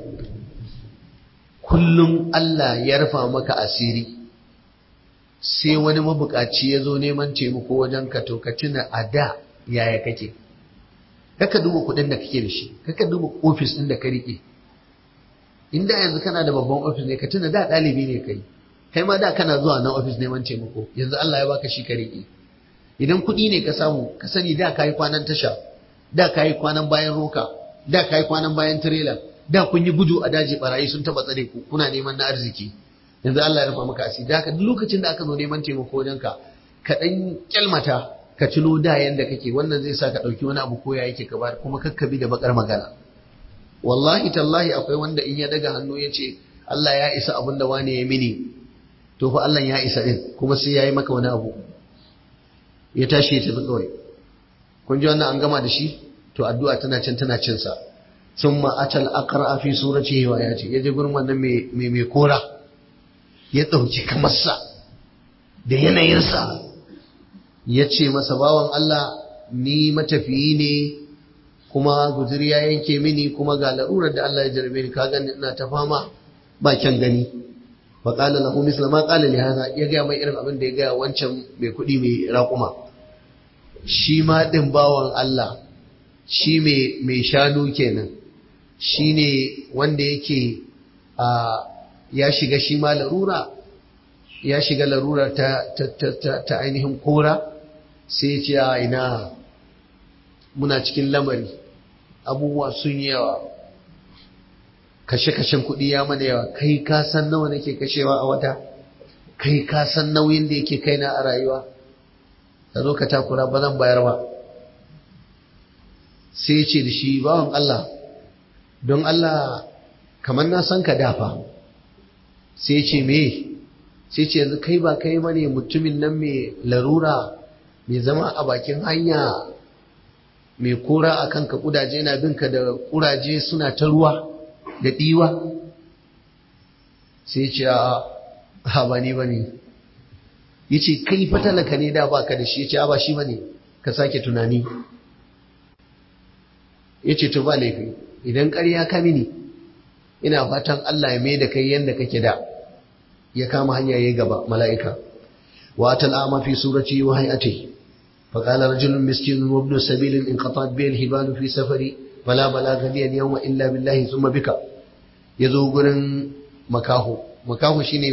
kullum Allah ya rufa maka asiri sai wani mabukaci ya zo neman taimako wajen ka to ka tuna a da yaya kake kaka duba kuɗin da kake da shi kaka duba ofis ɗin da ka riƙe inda yanzu kana da babban ofis ne ka tuna da ɗalibi ne kai kai ma da kana zuwa na ofis neman taimako yanzu Allah ya baka shi ka riƙe idan kuɗi ne ka samu ka sani da ka yi kwanan tasha da ka yi kwanan bayan roka da ka yi kwanan bayan tirela da kun yi gudu a daji barayi sun taɓa tsare ku kuna neman na arziki yanzu Allah ya rufa maka asiri da haka duk lokacin da aka zo neman taimako wajen ka ka dan kyalmata ka tuno da yanda kake wannan zai sa ka dauki wani abu ko ya yake ka bar kuma kakkabi da bakar magana wallahi tallahi akwai wanda in ya daga hannu ya ce Allah ya isa abin da wani ya mini to fa Allah ya isa din kuma sai ya yi maka wani abu ya tashi ya tafi kawai kun ji wannan an gama da shi to addu'a tana can tana cin sa summa atal aqra fi suratihi wa ayati yaje gurin wannan mai mai kora ya dauki kamar sa da yanayin sa yace masa bawan Allah ni matafiyi ne kuma guzuri ya yanke mini kuma ga larurar da Allah ya jarbe ni ka gani ina ta fama ba kyan gani fa qala lahu misla ma qala li hadha ya ga mai irin abin da ya ga wancan mai kuɗi mai raƙuma shi ma din bawan Allah shi mai mai shanu kenan shi ne wanda yake a ya shiga shi ma larura ya shiga larura ta ta ta ta ainihin kora sai ya ce a ina muna cikin lamari abubuwa sun yi yawa kashe-kashen kuɗi ya mana yawa kai ka san nawa nake kashewa a wata kai ka san nauyin da yake kaina a rayuwa ka zo ka takura ba zan bayar ba sai ya ce da shi bawan Allah don Allah kamar na san ka dafa sai ya ce me sai ce yanzu kai ba kai bane mutumin nan mai larura mai zama a bakin hanya mai kora a kanka kudaje na binka da kuraje suna ta ruwa da ɗiwa sai ce a ba ni ba ne ya ce kai fatalaka ne da baka da shi ya ce a ba shi ba ne ka sake tunani ya ce to ba laifi idan ƙarya ka mini ina fatan Allah ya mai da kai yadda kake da ya kama hanya ya gaba mala'ika wa tal'ama fi surati wa hay'atihi فقال رجل مسكين وابن سبيل انقطعت به الهبال في سفري فلا بلاغ لي اليوم الا بالله ثم بك yazo gurin makaho makaho shine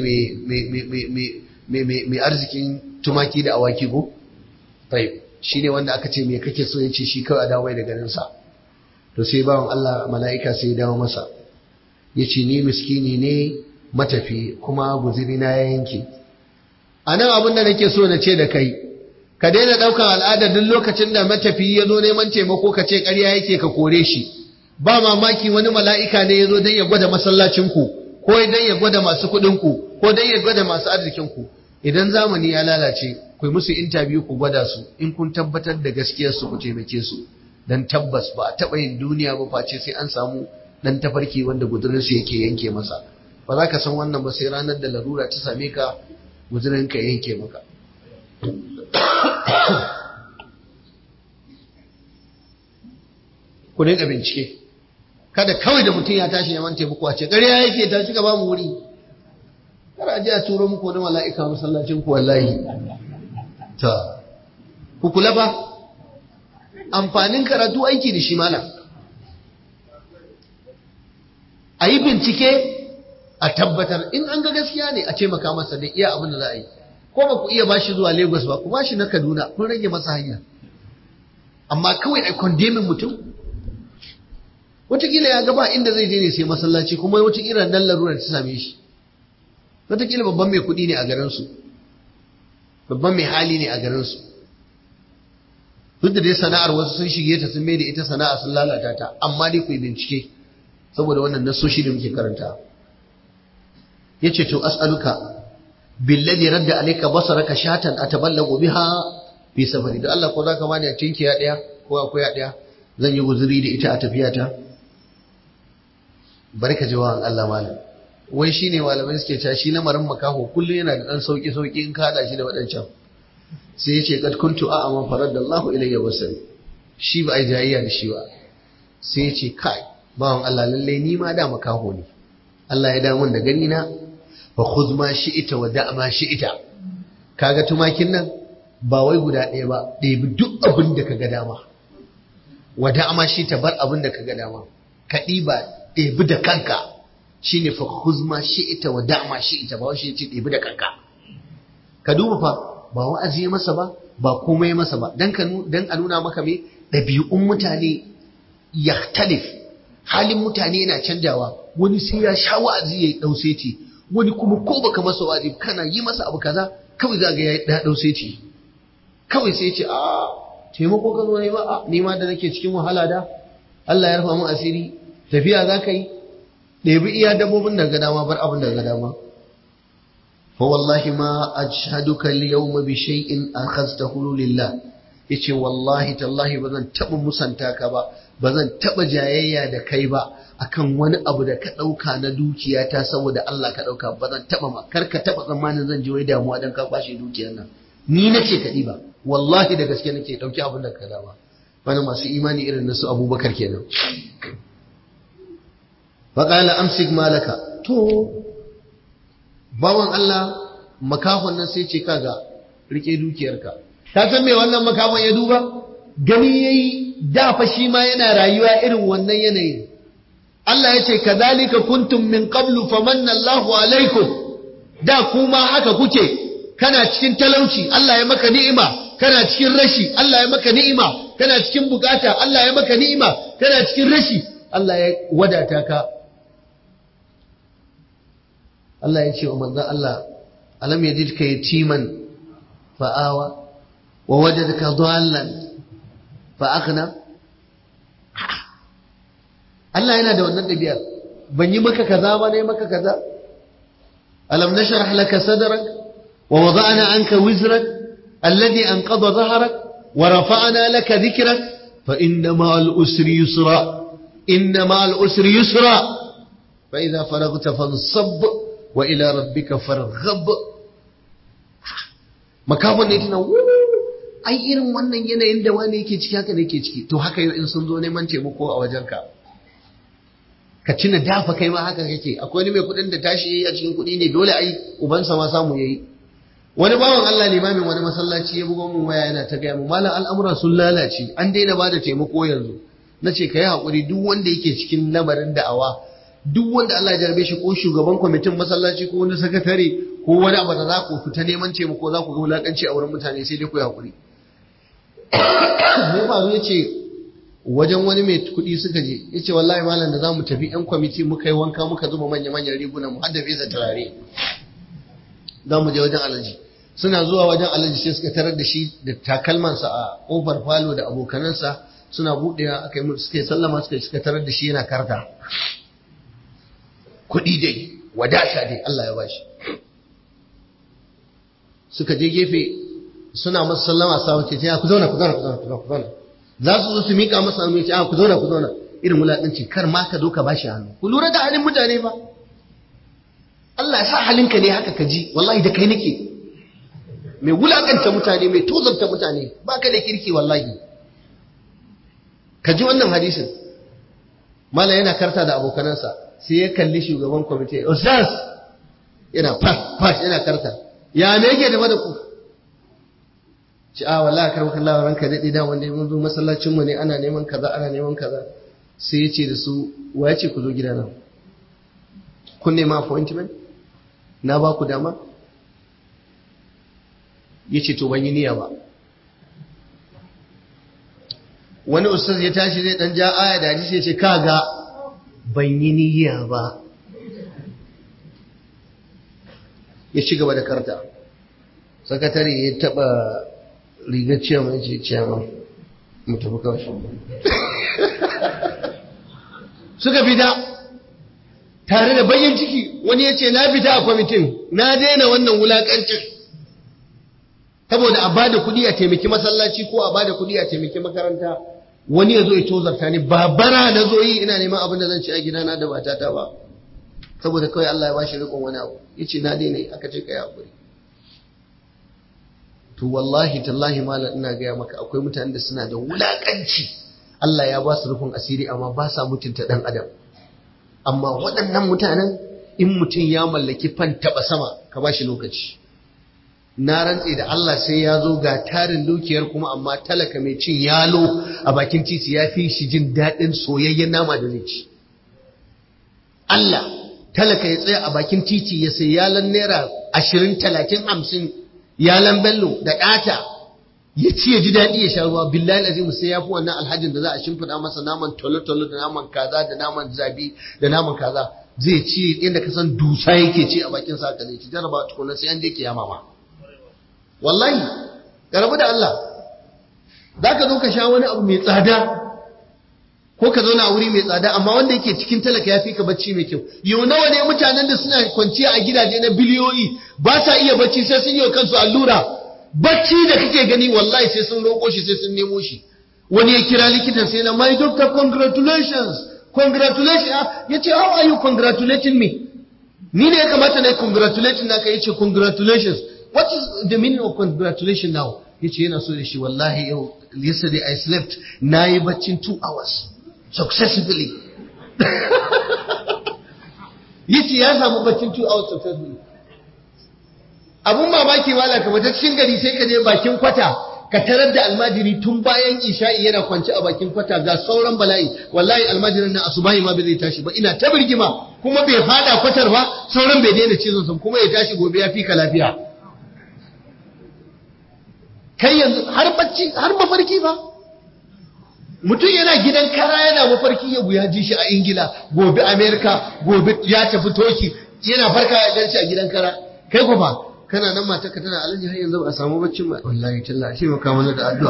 mai arzikin tumaki da awaki ko tayyib shine wanda aka ce me kake so yace shi kawai a dawo da garin sa to sai bawan Allah mala'ika sai ya dawo masa yace ni miskini ne matafi kuma guziri na ya yanke anan abin da nake so na ce da kai ka daina ɗaukan al'adar duk lokacin da matafiyi ya zo neman taimako ka ce ƙarya yake ka kore shi ba mamaki wani mala'ika ne ya zo don ya gwada masallacinku ko don ya gwada masu kuɗinku ko don ya gwada masu arzikinku idan zamani ya lalace ku yi musu intabiyu ku gwada su in kun tabbatar da gaskiyarsu ku taimake su dan tabbas ba a taɓa yin duniya ba face sai an samu ɗan tafarki wanda gudurinsu yake yanke masa ba za ka san wannan ba sai ranar da larura ta same ka gudurinka yanke maka ku dinga bincike kada kawai da mutum ya tashi neman taimako a ce ƙarya yake ta shiga ba mu wuri kada a je a turo muku wani mala'ika masallacin ku wallahi ta ku kula ba amfanin karatu aiki da shi malam a yi bincike a tabbatar in an ga gaskiya ne a taimaka masa da iya abin da za a yi ko ba ku iya bashi zuwa Lagos ba ku bashi na Kaduna kun rage masa hanya amma kawai a condemning mutum wataƙila ya gaba inda zai je ne sai masallaci kuma wataƙila nan larura ta same shi wataƙila babban mai kuɗi ne a garinsu babban mai hali ne a garinsu duk da dai sana'ar wasu sun shige ta sun mai da ita sana'a sun lalata ta amma dai ku yi bincike saboda wannan nasoshi da muke karanta ya ce to as'aluka billadhi radda alayka basaraka shatan ataballagu biha fi safari da Allah ko zaka bani a tinkiya daya ko akwai daya zan yi guzuri da ita a tafiyata barka jawaban Allah malam wai shine malamai suke cewa shi lamarin makaho kullum yana da dan sauki sauki in ka hada shi da wadancan sai ya ce kad kuntu a'ama faradallahu ilayya basari shi ba ai jayayya da shi ba sai ya ce kai bawan Allah lalle ni ma da makaho ne Allah ya dawo da gani na fa khudh ma shi'ita wa da' ma shi'ita kaga tumakin nan ba wai guda ɗaya ba ɗebi duk abin da kaga dama wa da' ma shi'ita bar abin da kaga dama ka ɗiba ɗebi da kanka shine fa khudh ma shi'ita wa da' ma shi'ita ba wai shi ce ɗebi da kanka ka duba fa ba wa'azi ya masa ba ba komai masa ba dan ka dan a nuna maka me ɗabi'un mutane yahtalif halin mutane yana canjawa wani sai ya sha wa'azi ya ɗause ce wani kuma ko baka masa wa'azi kana yi masa abu kaza kawai za ga ya daɗau sai ce kawai sai ce a taimako ka zo ne ba a ni ma da nake cikin wahala da Allah ya rufa min asiri tafiya za ka yi ɗebi iya dabbobin da ga dama bar abin da ga dama fa wallahi ma ajhaduka al-yawma bi shay'in akhadtahu lillah yace wallahi tallahi bazan taba musanta ka ba bazan taba jayayya da kai ba akan wani abu da ka dauka na dukiya ta saboda Allah ka dauka bazan taba ma kar ka taba tsammanin zan ji wai damuwa dan ka kwashe dukiyar nan ni nace ka ba wallahi da gaske nake dauki abin da ka dama wani masu imani irin na su Abubakar kenan faƙala amsik malaka to bawan Allah makahon nan sai ce kaga rike dukiyarka ka san me wannan makahon ya duba gani yayi da fa shi ma yana rayuwa irin wannan yanayin Allah ya ce kadhalika kuntum min qablu famanna Allahu alaikum da kuma haka kuke kana cikin talauci Allah ya maka ni'ima kana cikin rashi Allah ya maka ni'ima kana cikin bukata Allah ya maka ni'ima kana cikin rashi Allah ya wadata ka Allah ya ce wa manzon Allah alam yajidka yatiman fa'awa wa wajadaka dhallan fa aghna Allah yana da wannan dabi'ar ban yi maka kaza ba ne maka kaza alam nashrah laka sadrak wa wada'na anka wizrak alladhi anqadha dhahrak wa rafa'na laka dhikrak fa inna ma'al usri yusra inna ma'al usri yusra fa idha faraghta fansab wa ila rabbika farghab makafin ne tana ai irin wannan yanayin da wani yake ciki haka ne yake ciki to haka yau in sun zo neman taimako a wajenka ka cina dafa kai ma haka kake akwai wani mai kuɗin da tashi yayi a cikin kuɗi ne dole ai ubansa ma samu yayi wani bawan Allah limamin wani masallaci ya bugo mun waya yana ta gaya mu malam al'amura sun lalace an daina ba da taimako yanzu na ce ka yi haƙuri duk wanda yake cikin lamarin da'awa duk wanda Allah ya jarbe shi ko shugaban kwamitin masallaci ko wani sakatare ko wani abu da za ku fita neman taimako za ku ga wulakanci a wurin mutane sai dai ku yi haƙuri me faru ya ce wajen wani mai kuɗi suka je ya ce wallahi malam da za mu tafi yan kwamiti muka yi wanka muka zuba manya-manyan riguna mu hadda fesa turare za mu je wajen alaji suna zuwa wajen alaji sai suka tarar da shi da takalmansa a ƙofar falo da abokanansa suna buɗewa aka yi suka yi sallama suka suka tarar da shi yana karta kuɗi dai wadata dai Allah ya bashi suka je gefe suna masa sallama sa wace ce ku zauna ku zauna ku zauna ku zauna za su zo su mika masa hannu ce ku zauna ku zauna irin wulaƙanci kar ma ka zo ka bashi hannu ku lura da halin mutane ba Allah ya sa halinka ne haka ka ji wallahi da kai nake mai wulaƙanta mutane mai tozarta mutane ba ka da kirki wallahi ka ji wannan hadisin mala yana karta da abokanansa sai ya kalli shugaban kwamiti ustaz yana fas fas yana karta ya me yake da ku ci a wallahi kar maka Allah ranka dade da wanda mun zo masallacin mu ne ana neman kaza ana neman kaza sai ya ce da su wa ya ce ku zo gidana kun nema appointment na ba ku dama ya ce to ban yi niyya ba wani ustaz ya tashi zai dan ja aya da hadisi ya ce kaga ban yi niyya ba ya ci gaba da karta sakatare ya taba rigar ciyama ya ce ciyama mu tafi kawai suka fita tare da bayan ciki wani ya ce na fita a kwamitin na daina wannan wulakancin saboda a bada kuɗi a taimaki masallaci ko a bada kuɗi a taimaki makaranta wani ya zo ya tozarta ni ba bara na zo yi ina neman abin da zan ci a gidana da matata ba saboda kawai Allah ya bashi rikon wani abu yace na daina aka ce kai hakuri to wallahi tallahi malam ina gaya maka akwai mutanen da suna da wulakanci Allah ya ba su rufin asiri amma ba sa mutunta dan adam amma waɗannan mutanen in mutum ya mallaki fan taba sama ka ba shi lokaci na rantse da Allah sai ya zo ga tarin dukiyar kuma amma talaka mai cin yalo a bakin titi ya fi shi jin daɗin soyayyen nama da zai ci Allah talaka ya tsaya a bakin titi ya sai yalan naira ashirin talatin hamsin yalan bello da ɗata ya ci ya ji daɗi ya sha ruwa billahi azimu sai ya fi wannan alhajin da za a shimfiɗa masa naman tolo-tolo da naman kaza da naman zabi da naman kaza zai ci inda ka san dusa yake ci a bakin sa zai ci jaraba tukuna sai an je kiyama ma wallahi ka rabu da Allah zaka zo ka sha wani abu mai tsada ko ka zauna a wuri mai tsada amma wanda yake cikin talaka ya fi ka bacci mai kyau yau nawa ne mutanen da suna kwanciya a gidaje na biliyoyi ba sa iya bacci sai sun yi wa kansu allura bacci da kake gani wallahi sai sun roƙo shi sai sun nemo shi wani ya kira likitan sai na my doctor congratulations congratulations ya ce how are you congratulating me ni ne ya kamata na yi congratulating naka ya ce congratulations what is the meaning of congratulation now ya ce yana so da shi wallahi yau yesterday I slept na yi baccin two hours successfully yace ya samu baccin two hours successfully abun mamaki wala ka bata cikin gari sai ka je bakin kwata ka tarar da almajiri tun bayan isha'i yana kwance a bakin kwata ga sauran bala'i wallahi almajirin na asubahi ma bai zai tashi ba ina ta birgima kuma bai fada kwatar ba sauran bai daina cizon sa kuma ya tashi gobe ya fi ka lafiya kai yanzu har bacci har mafarki ba mutum yana gidan kara yana mafarki ya ya ji shi a ingila gobe amerika gobe ya tafi toki yana farka ya ganci a gidan kara kai ku fa kana nan mata ka tana alaji har yanzu ba a samu baccin ba wallahi tallahi shi maka mana da addu'a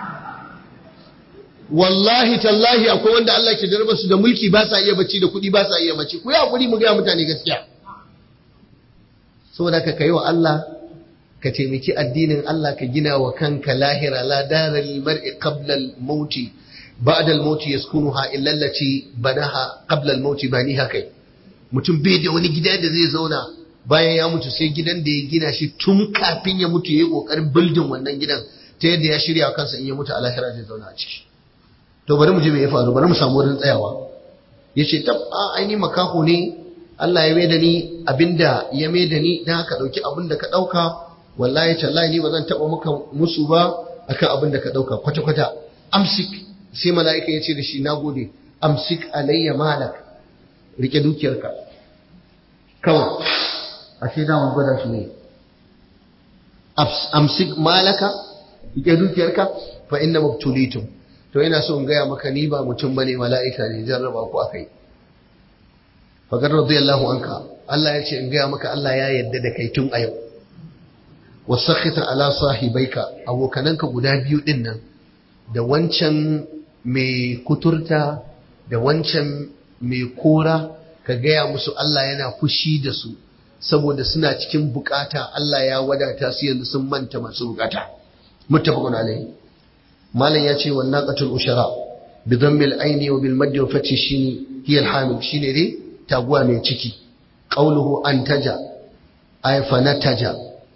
wallahi tallahi akwai wanda Allah ke darba su da mulki ba sa iya bacci da kuɗi ba sa iya bacci ku yi hakuri mu ga mutane gaskiya saboda ka kai wa Allah ka taimaki addinin Allah ka gina wa kanka lahira la daral mar'i qabla al-maut ba'da al-maut yaskunuha illa allati banaha qabla al-maut baniha kai mutum bai da wani gida da zai zauna bayan ya mutu sai gidan da ya gina shi tun kafin ya mutu yayi kokarin building wannan gidan ta yadda ya shirya kansa in ya mutu a lahira zai zauna a ciki to bari mu je me ya faru bari mu samu wurin tsayawa yace tab a aini makaho ne Allah ya maida ni abinda ya maida ni dan haka dauki abinda ka dauka wallahi tallahi ni ba zan taba maka musu ba akan abin da ka dauka kwata kwata amsik sai mala'ika ya ce da shi nagode amsik alayya malak rike dukiyarka kawai ashe da mun gwada shi ne amsik malaka rike dukiyarka fa inna mubtulitum to ina so in gaya maka ni ba mutum bane mala'ika ne jarraba ku akai fagar radiyallahu anka Allah ya ce in gaya maka Allah ya yarda da kai tun a yau wasakhita ala sahibaika abokananka guda biyu din nan da wancan mai kuturta da wancan mai kora ka gaya musu Allah yana fushi da su saboda suna cikin bukata Allah ya wadata su yanzu sun manta masu bukata muttafaqun alayhi malam ya ce wa naqatul ushara bi dhammil aini wa bil maddi wa fathi shini hiya al hamil shine dai taguwa mai ciki qawluhu antaja ay fanataja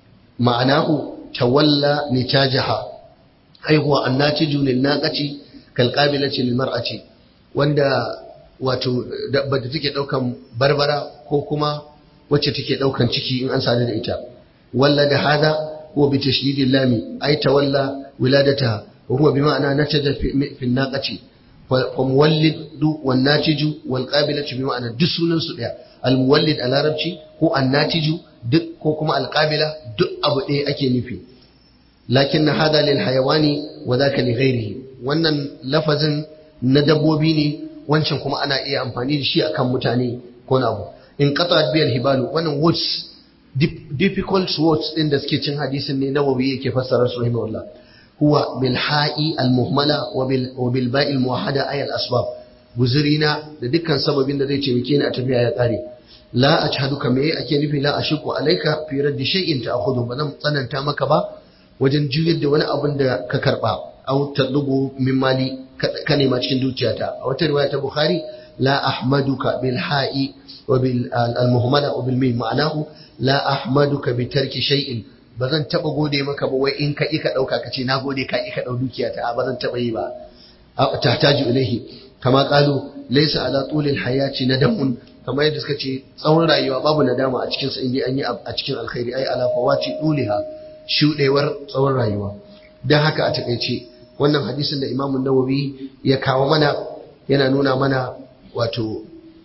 ma'anahu tawalla nitajaha ai huwa annatiju lin naqati kal qabilati lil mar'ati wanda wato dabba da take daukan barbara ko kuma wacce take daukan ciki in an sadu da ita walla da hada huwa bi tashdidil lami ai tawalla wiladataha wa huwa bi ma'ana nataja fi naqati fa muwallid wan natiju wal qabilatu bi ma'ana duk sunan su daya al muwallid a larabci ko an natiju duk ko kuma alƙabila duk abu ɗaya ake nufi lakin na hada lil hayawani wa zaka li ghairihi wannan lafazin na dabbobi ne wancan kuma ana iya amfani da shi akan mutane ko na abu in qata bi al hibalu wannan words difficult words din da suke cin hadisin ne nawawi yake fassara su rahimahullah huwa bil ha'i al muhmala wa bil wa bil ba'i al muwahhada ay al asbab guzurina da dukkan sababin da zai taimake ni a tafiya ya kare la ajhaduka me ake nufi la ashiku alayka fi raddi shay'in ta'khudhu ba zan tsananta maka ba wajen juyar da wani abin da ka karba aw tadlubu min mali ka nema cikin dukiyata a wata riwaya ta bukhari la ahmaduka bil ha'i wa bil al muhammala wa bil mim ma'anahu la ahmaduka bi tarki shay'in ba zan taba gode maka ba wai in ka ika dauka kace na gode ka ika dau dukiyata ba zan taba yi ba tahtaju ilaihi kama qalu laysa ala tulil hayati nadamun kamar yadda suka ce tsawon rayuwa babu nadama a cikinsa inda an yi a cikin alkhairi ai ala fawati duliha shudewar tsawon rayuwa dan haka a takaice wannan hadisin da Imam Nawawi ya kawo mana yana nuna mana wato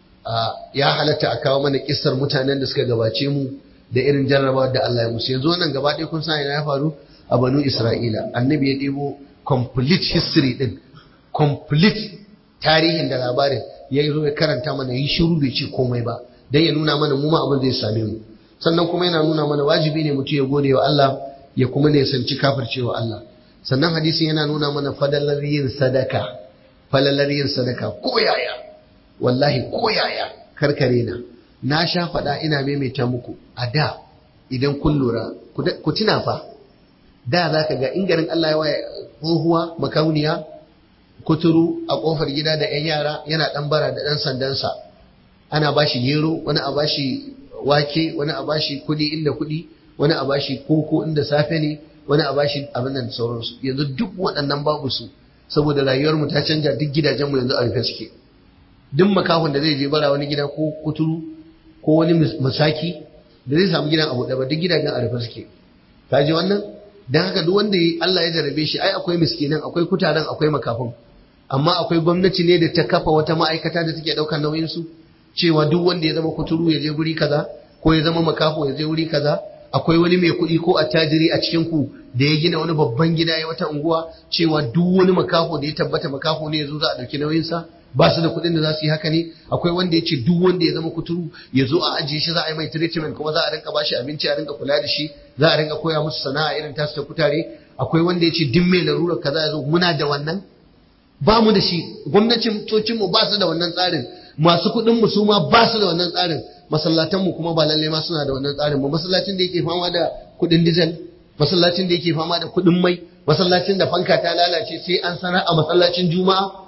ya halatta a kawo mana kissar mutanen da suka gabace mu da irin jarrabawa da Allah ya musu yanzu wannan gaba ɗaya kun san ina ya faru a Banu Isra'ila annabi ya ɗebo complete history din complete tarihin da labarin ya zo ya karanta mana yi shiru bai ce komai ba dan ya nuna mana mu ma abin zai same mu sannan kuma yana nuna mana wajibi ne mutum ya gode wa Allah ya kuma ne sanci kafircewa Allah sannan hadisin yana nuna mana fadalar yin sadaka falalar yin sadaka ko yaya wallahi ko yaya karkare na na sha faɗa ina maimaita muku a da idan kun lura ku tuna fa da za ka ga in garin Allah ya waye tsohuwa makauniya kuturu a kofar gida da 'yan yara yana ɗan bara da ɗan sandansa ana ba shi gero wani a ba shi wake wani a ba shi kuɗi inda kuɗi wani a ba shi koko inda safe ne wani a ba shi abin nan sauransu yanzu duk waɗannan babu su saboda rayuwar mu ta canja duk gidajen mu yanzu a rufe suke duk makahon da zai je bara wani gida ko kuturu ko wani masaki da zai samu gidan abu ba duk gidajen a rufe suke ka ji wannan dan haka duk wanda Allah ya jarabe shi ai akwai miskinan akwai kutaren akwai makafin amma akwai gwamnati ne da ta kafa wata ma'aikata da take daukar nauyin su cewa duk wanda ya zama kuturu ya je guri kaza ko ya zama makafo ya je guri kaza akwai wani mai kuɗi ko attajiri a cikin ku da ya gina wani babban gida ya wata unguwa cewa duk wani makafo da ya tabbata makafo ne ya zo za a ɗauki nauyin sa ba su da kuɗin da za su yi haka ne akwai wanda ya ce duk wanda ya zama kuturu ya zo a ajiye shi za a yi mai treatment kuma za a rinka bashi abinci a rinka kula da shi za a rinka koya musu sana'a irin tasu ta kutare akwai wanda ya ce duk mai larurar kaza ya zo muna da wannan ba mu da shi gwamnatin mu ba su da wannan tsarin masu kuɗin mu su ma ba su da wannan tsarin masallatan mu kuma ba lalle ma suna da wannan tsarin ba masallacin da yake fama da kuɗin diesel masallacin da yake fama da kuɗin mai masallacin da fanka ta lalace sai an sanar a masallacin juma'a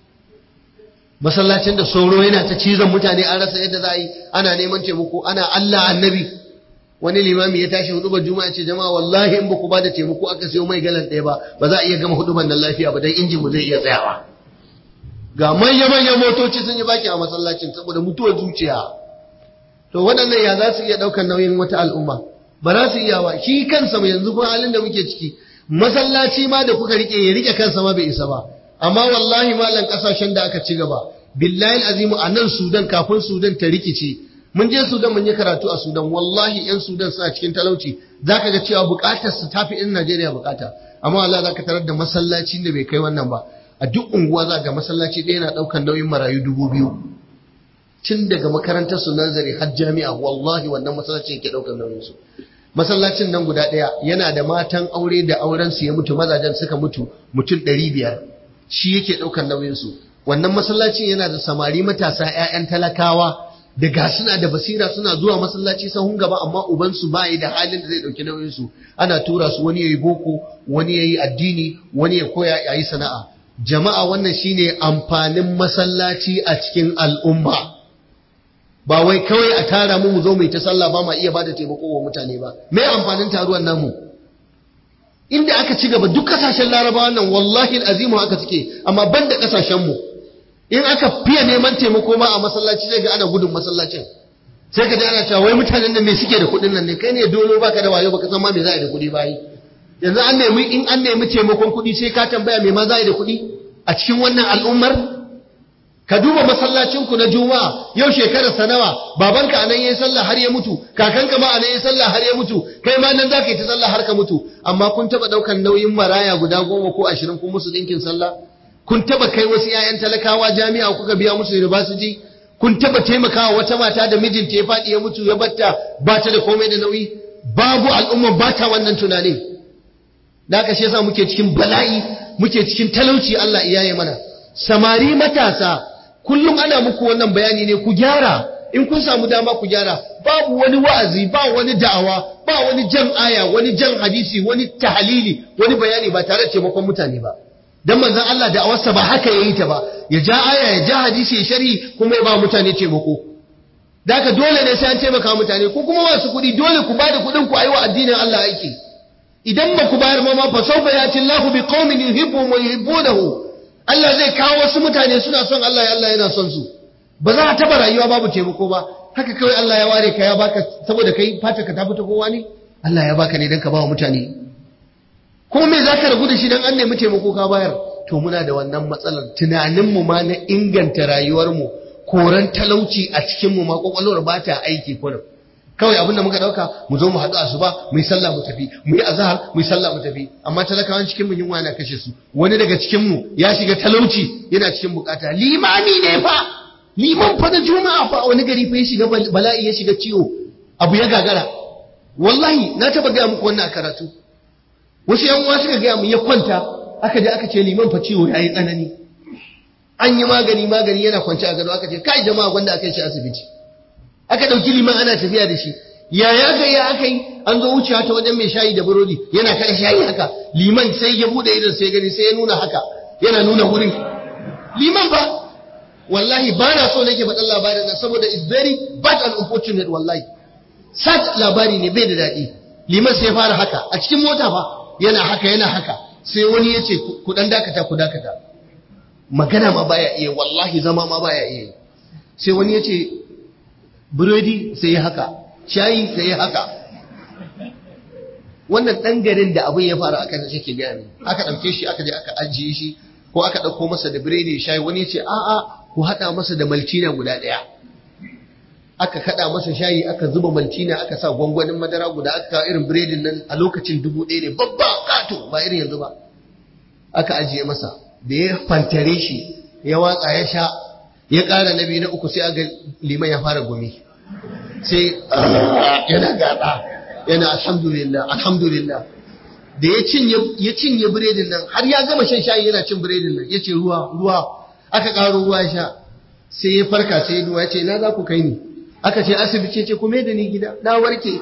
masallacin da sauro yana ta cizon mutane an rasa yadda za a yi ana neman taimako ana Allah annabi wani limami ya tashi hudubar juma'a ce jama'a wallahi in ba ku ba da taimako aka sayo mai galan ɗaya ba ba za a iya gama hudubar nan lafiya ba dan injin mu zai iya tsayawa ga manya manyan motoci sun yi baki a masallacin saboda mutuwar zuciya to waɗannan ya za su iya ɗaukar nauyin wata al'umma ba za su iya ba shi kansa mu yanzu kuma halin da muke ciki masallaci ma da kuka rike ya rike kansa ma bai isa ba amma wallahi malam kasashen da aka ci gaba billahi azimu a nan sudan kafin sudan ta rikice mun je sudan mun yi karatu a sudan wallahi yan sudan suna cikin talauci zaka ga cewa bukatar su tafi in najeriya bukata amma wallahi zaka tarar da masallacin da bai kai wannan ba a duk unguwa za ga masallaci ɗaya na ɗaukar nauyin marayu dubu biyu tun daga makarantar su nazari har jami'a wallahi wannan masallacin yake ɗaukar nauyin su masallacin nan guda ɗaya yana da matan aure da auren su ya mutu mazajen suka mutu mutum ɗari biyar shi yake ɗaukar nauyinsu wannan masallacin yana da samari matasa 'ya'yan talakawa da ga suna da basira suna zuwa masallaci sahun gaba amma ubansu ba yi da halin da zai ɗauki nauyinsu ana tura su wani ya yi boko wani ya yi addini wani ya koya ya yi sana'a jama'a wannan shine amfanin masallaci a cikin al'umma ba wai kawai a tara mu mu zo mu ta sallah ba ma iya bada taimako wa mutane ba me amfanin taruwan namu inda aka ci gaba duk kasashen larabawa nan wallahi azimu haka suke amma ban da kasashen mu in aka fiye neman taimako ma a masallaci sai ga ana gudun masallacin sai ka ji ana cewa wai mutanen nan me suke da kuɗin nan ne kai ne dole baka da wayo baka san ma me za a yi da kuɗi bayi yanzu an nemi in an nemi taimakon kuɗi sai ka tambaya me ma za a yi da kuɗi a cikin wannan al'ummar ka duba masallacin ku na juma'a yau shekarar sa nawa babanka anan yayin sallah har ya mutu kakanka ma anan yayin sallah har ya mutu kai ma nan zaka yi ta sallah har ka mutu amma kun taba daukan nauyin maraya guda goma ko ashirin kun musu dinkin sallah kun taba kai wasu 'ya'yan talakawa jami'a kuka biya musu university kun taba taimakawa wata mata da mijinta ya faɗi ya mutu ya batta ba ta da komai da nauyi babu al'umma ba ta wannan tunanin da haka shi yasa muke cikin bala'i muke cikin talauci Allah iyaye mana samari matasa kullum ana muku wannan bayani ne ku gyara in kun samu dama ku gyara babu wani wa'azi ba wani da'awa ba wani jan aya wani jan hadisi wani tahalili wani bayani ba tare da taimakon mutane ba dan manzon Allah da awarsa ba haka yayi ta ba ya ja aya ya ja hadisi ya shari kuma ya ba mutane taimako da haka dole ne sai an taimaka mutane ko kuma wasu kuɗi dole ku bada kuɗin ku wa addinin Allah aiki idan ba ku bayar ma fa sawfa yati Allahu bi qaumin yuhibbuhum wa yuhibbunahu Allah zai kawo wasu mutane suna son Allah Allah yana son su ba za a taba rayuwa babu taimako ba haka kawai Allah ya ware ka ya baka saboda kai fata ka ta fita kowa ne Allah ya baka ne dan ka ba wa mutane ko me za ka ragu da shi don an nemi taimako ka bayar to muna da wannan matsalar tunaninmu ma na inganta rayuwarmu koran talauci a cikinmu ma kwakwalwar ba ta aiki kurin kawai abinda muka dauka mu zo mu haɗu asuba mu yi sallah mu tafi mu yi azhar mu yi sallah mu tafi amma talakawan cikin mu yunwa na kashe su wani daga cikin mu ya shiga talauci yana cikin bukata limami ne fa liman fa da juma'a fa a wani gari fa ya shiga bala'i ya shiga ciwo abu ya gagara wallahi na taba gaya muku wannan a karatu wasu yan uwa suka gaya mu ya kwanta aka je aka ce liman fa ciwo yayi tsanani an yi magani magani yana kwance a gado aka ce kai jama'a gwanda aka yi shi asibiti aka dauki liman ana tafiya da shi ya ya ga ya aka yi an zo wucewa ta wajen mai shayi da burodi yana kan shayi haka liman sai ya bude idan sai gani sai ya nuna haka yana nuna wurin liman ba wallahi ba na so nake faɗan labarin nan saboda it's very bad and unfortunate wallahi sat labari ne bai da daɗi liman sai ya fara haka a cikin mota fa yana haka yana haka sai wani ya ce ku dan dakata ku dakata magana ma baya iya wallahi zama ma baya iya sai wani ya ce burodi sai ya haka shayi sai ya haka wannan ɗan garin da abin ya faru aka shi ke gaya ne aka ɗauke shi aka je aka ajiye shi ko aka ɗauko masa da biredi shayi wani ya ce a'a ku haɗa masa da maltina guda ɗaya aka kaɗa masa shayi aka zuba maltina aka sa gwangwanin madara guda aka irin biredin nan a lokacin dubu ɗaya ne babba kato ba irin yanzu ba aka ajiye masa da ya fantare shi ya watsa ya sha ya ƙara na biyu na uku sai aga liman ya fara gumi sai yana gaɗa yana alhamdulillah alhamdulillah da ya cinye ya cinye biredin nan har ya gama shan shayi yana cin biredin nan yace ruwa ruwa aka ƙaro ruwa ya sha sai ya farka sai ya duwa ya ce na za ku kai ni aka ce asibiti ce kuma da ni gida na warke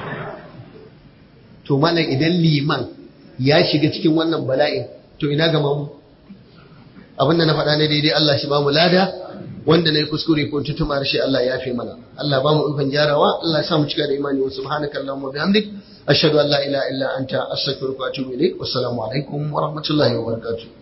to malam idan liman ya shiga cikin wannan bala'in to ina ga mamu abin da na faɗa ne daidai Allah shi ba mu lada wanda na yi kuskure ko tutuma harshe Allah ya fi mana Allah ba mu ikon gyarawa Allah ya sa mu cika da imani wa subhanaka allahumma bihamdik ashhadu an la ilaha illa anta astaghfiruka wa atubu ilaik wassalamu alaikum wa rahmatullahi wa barakatuh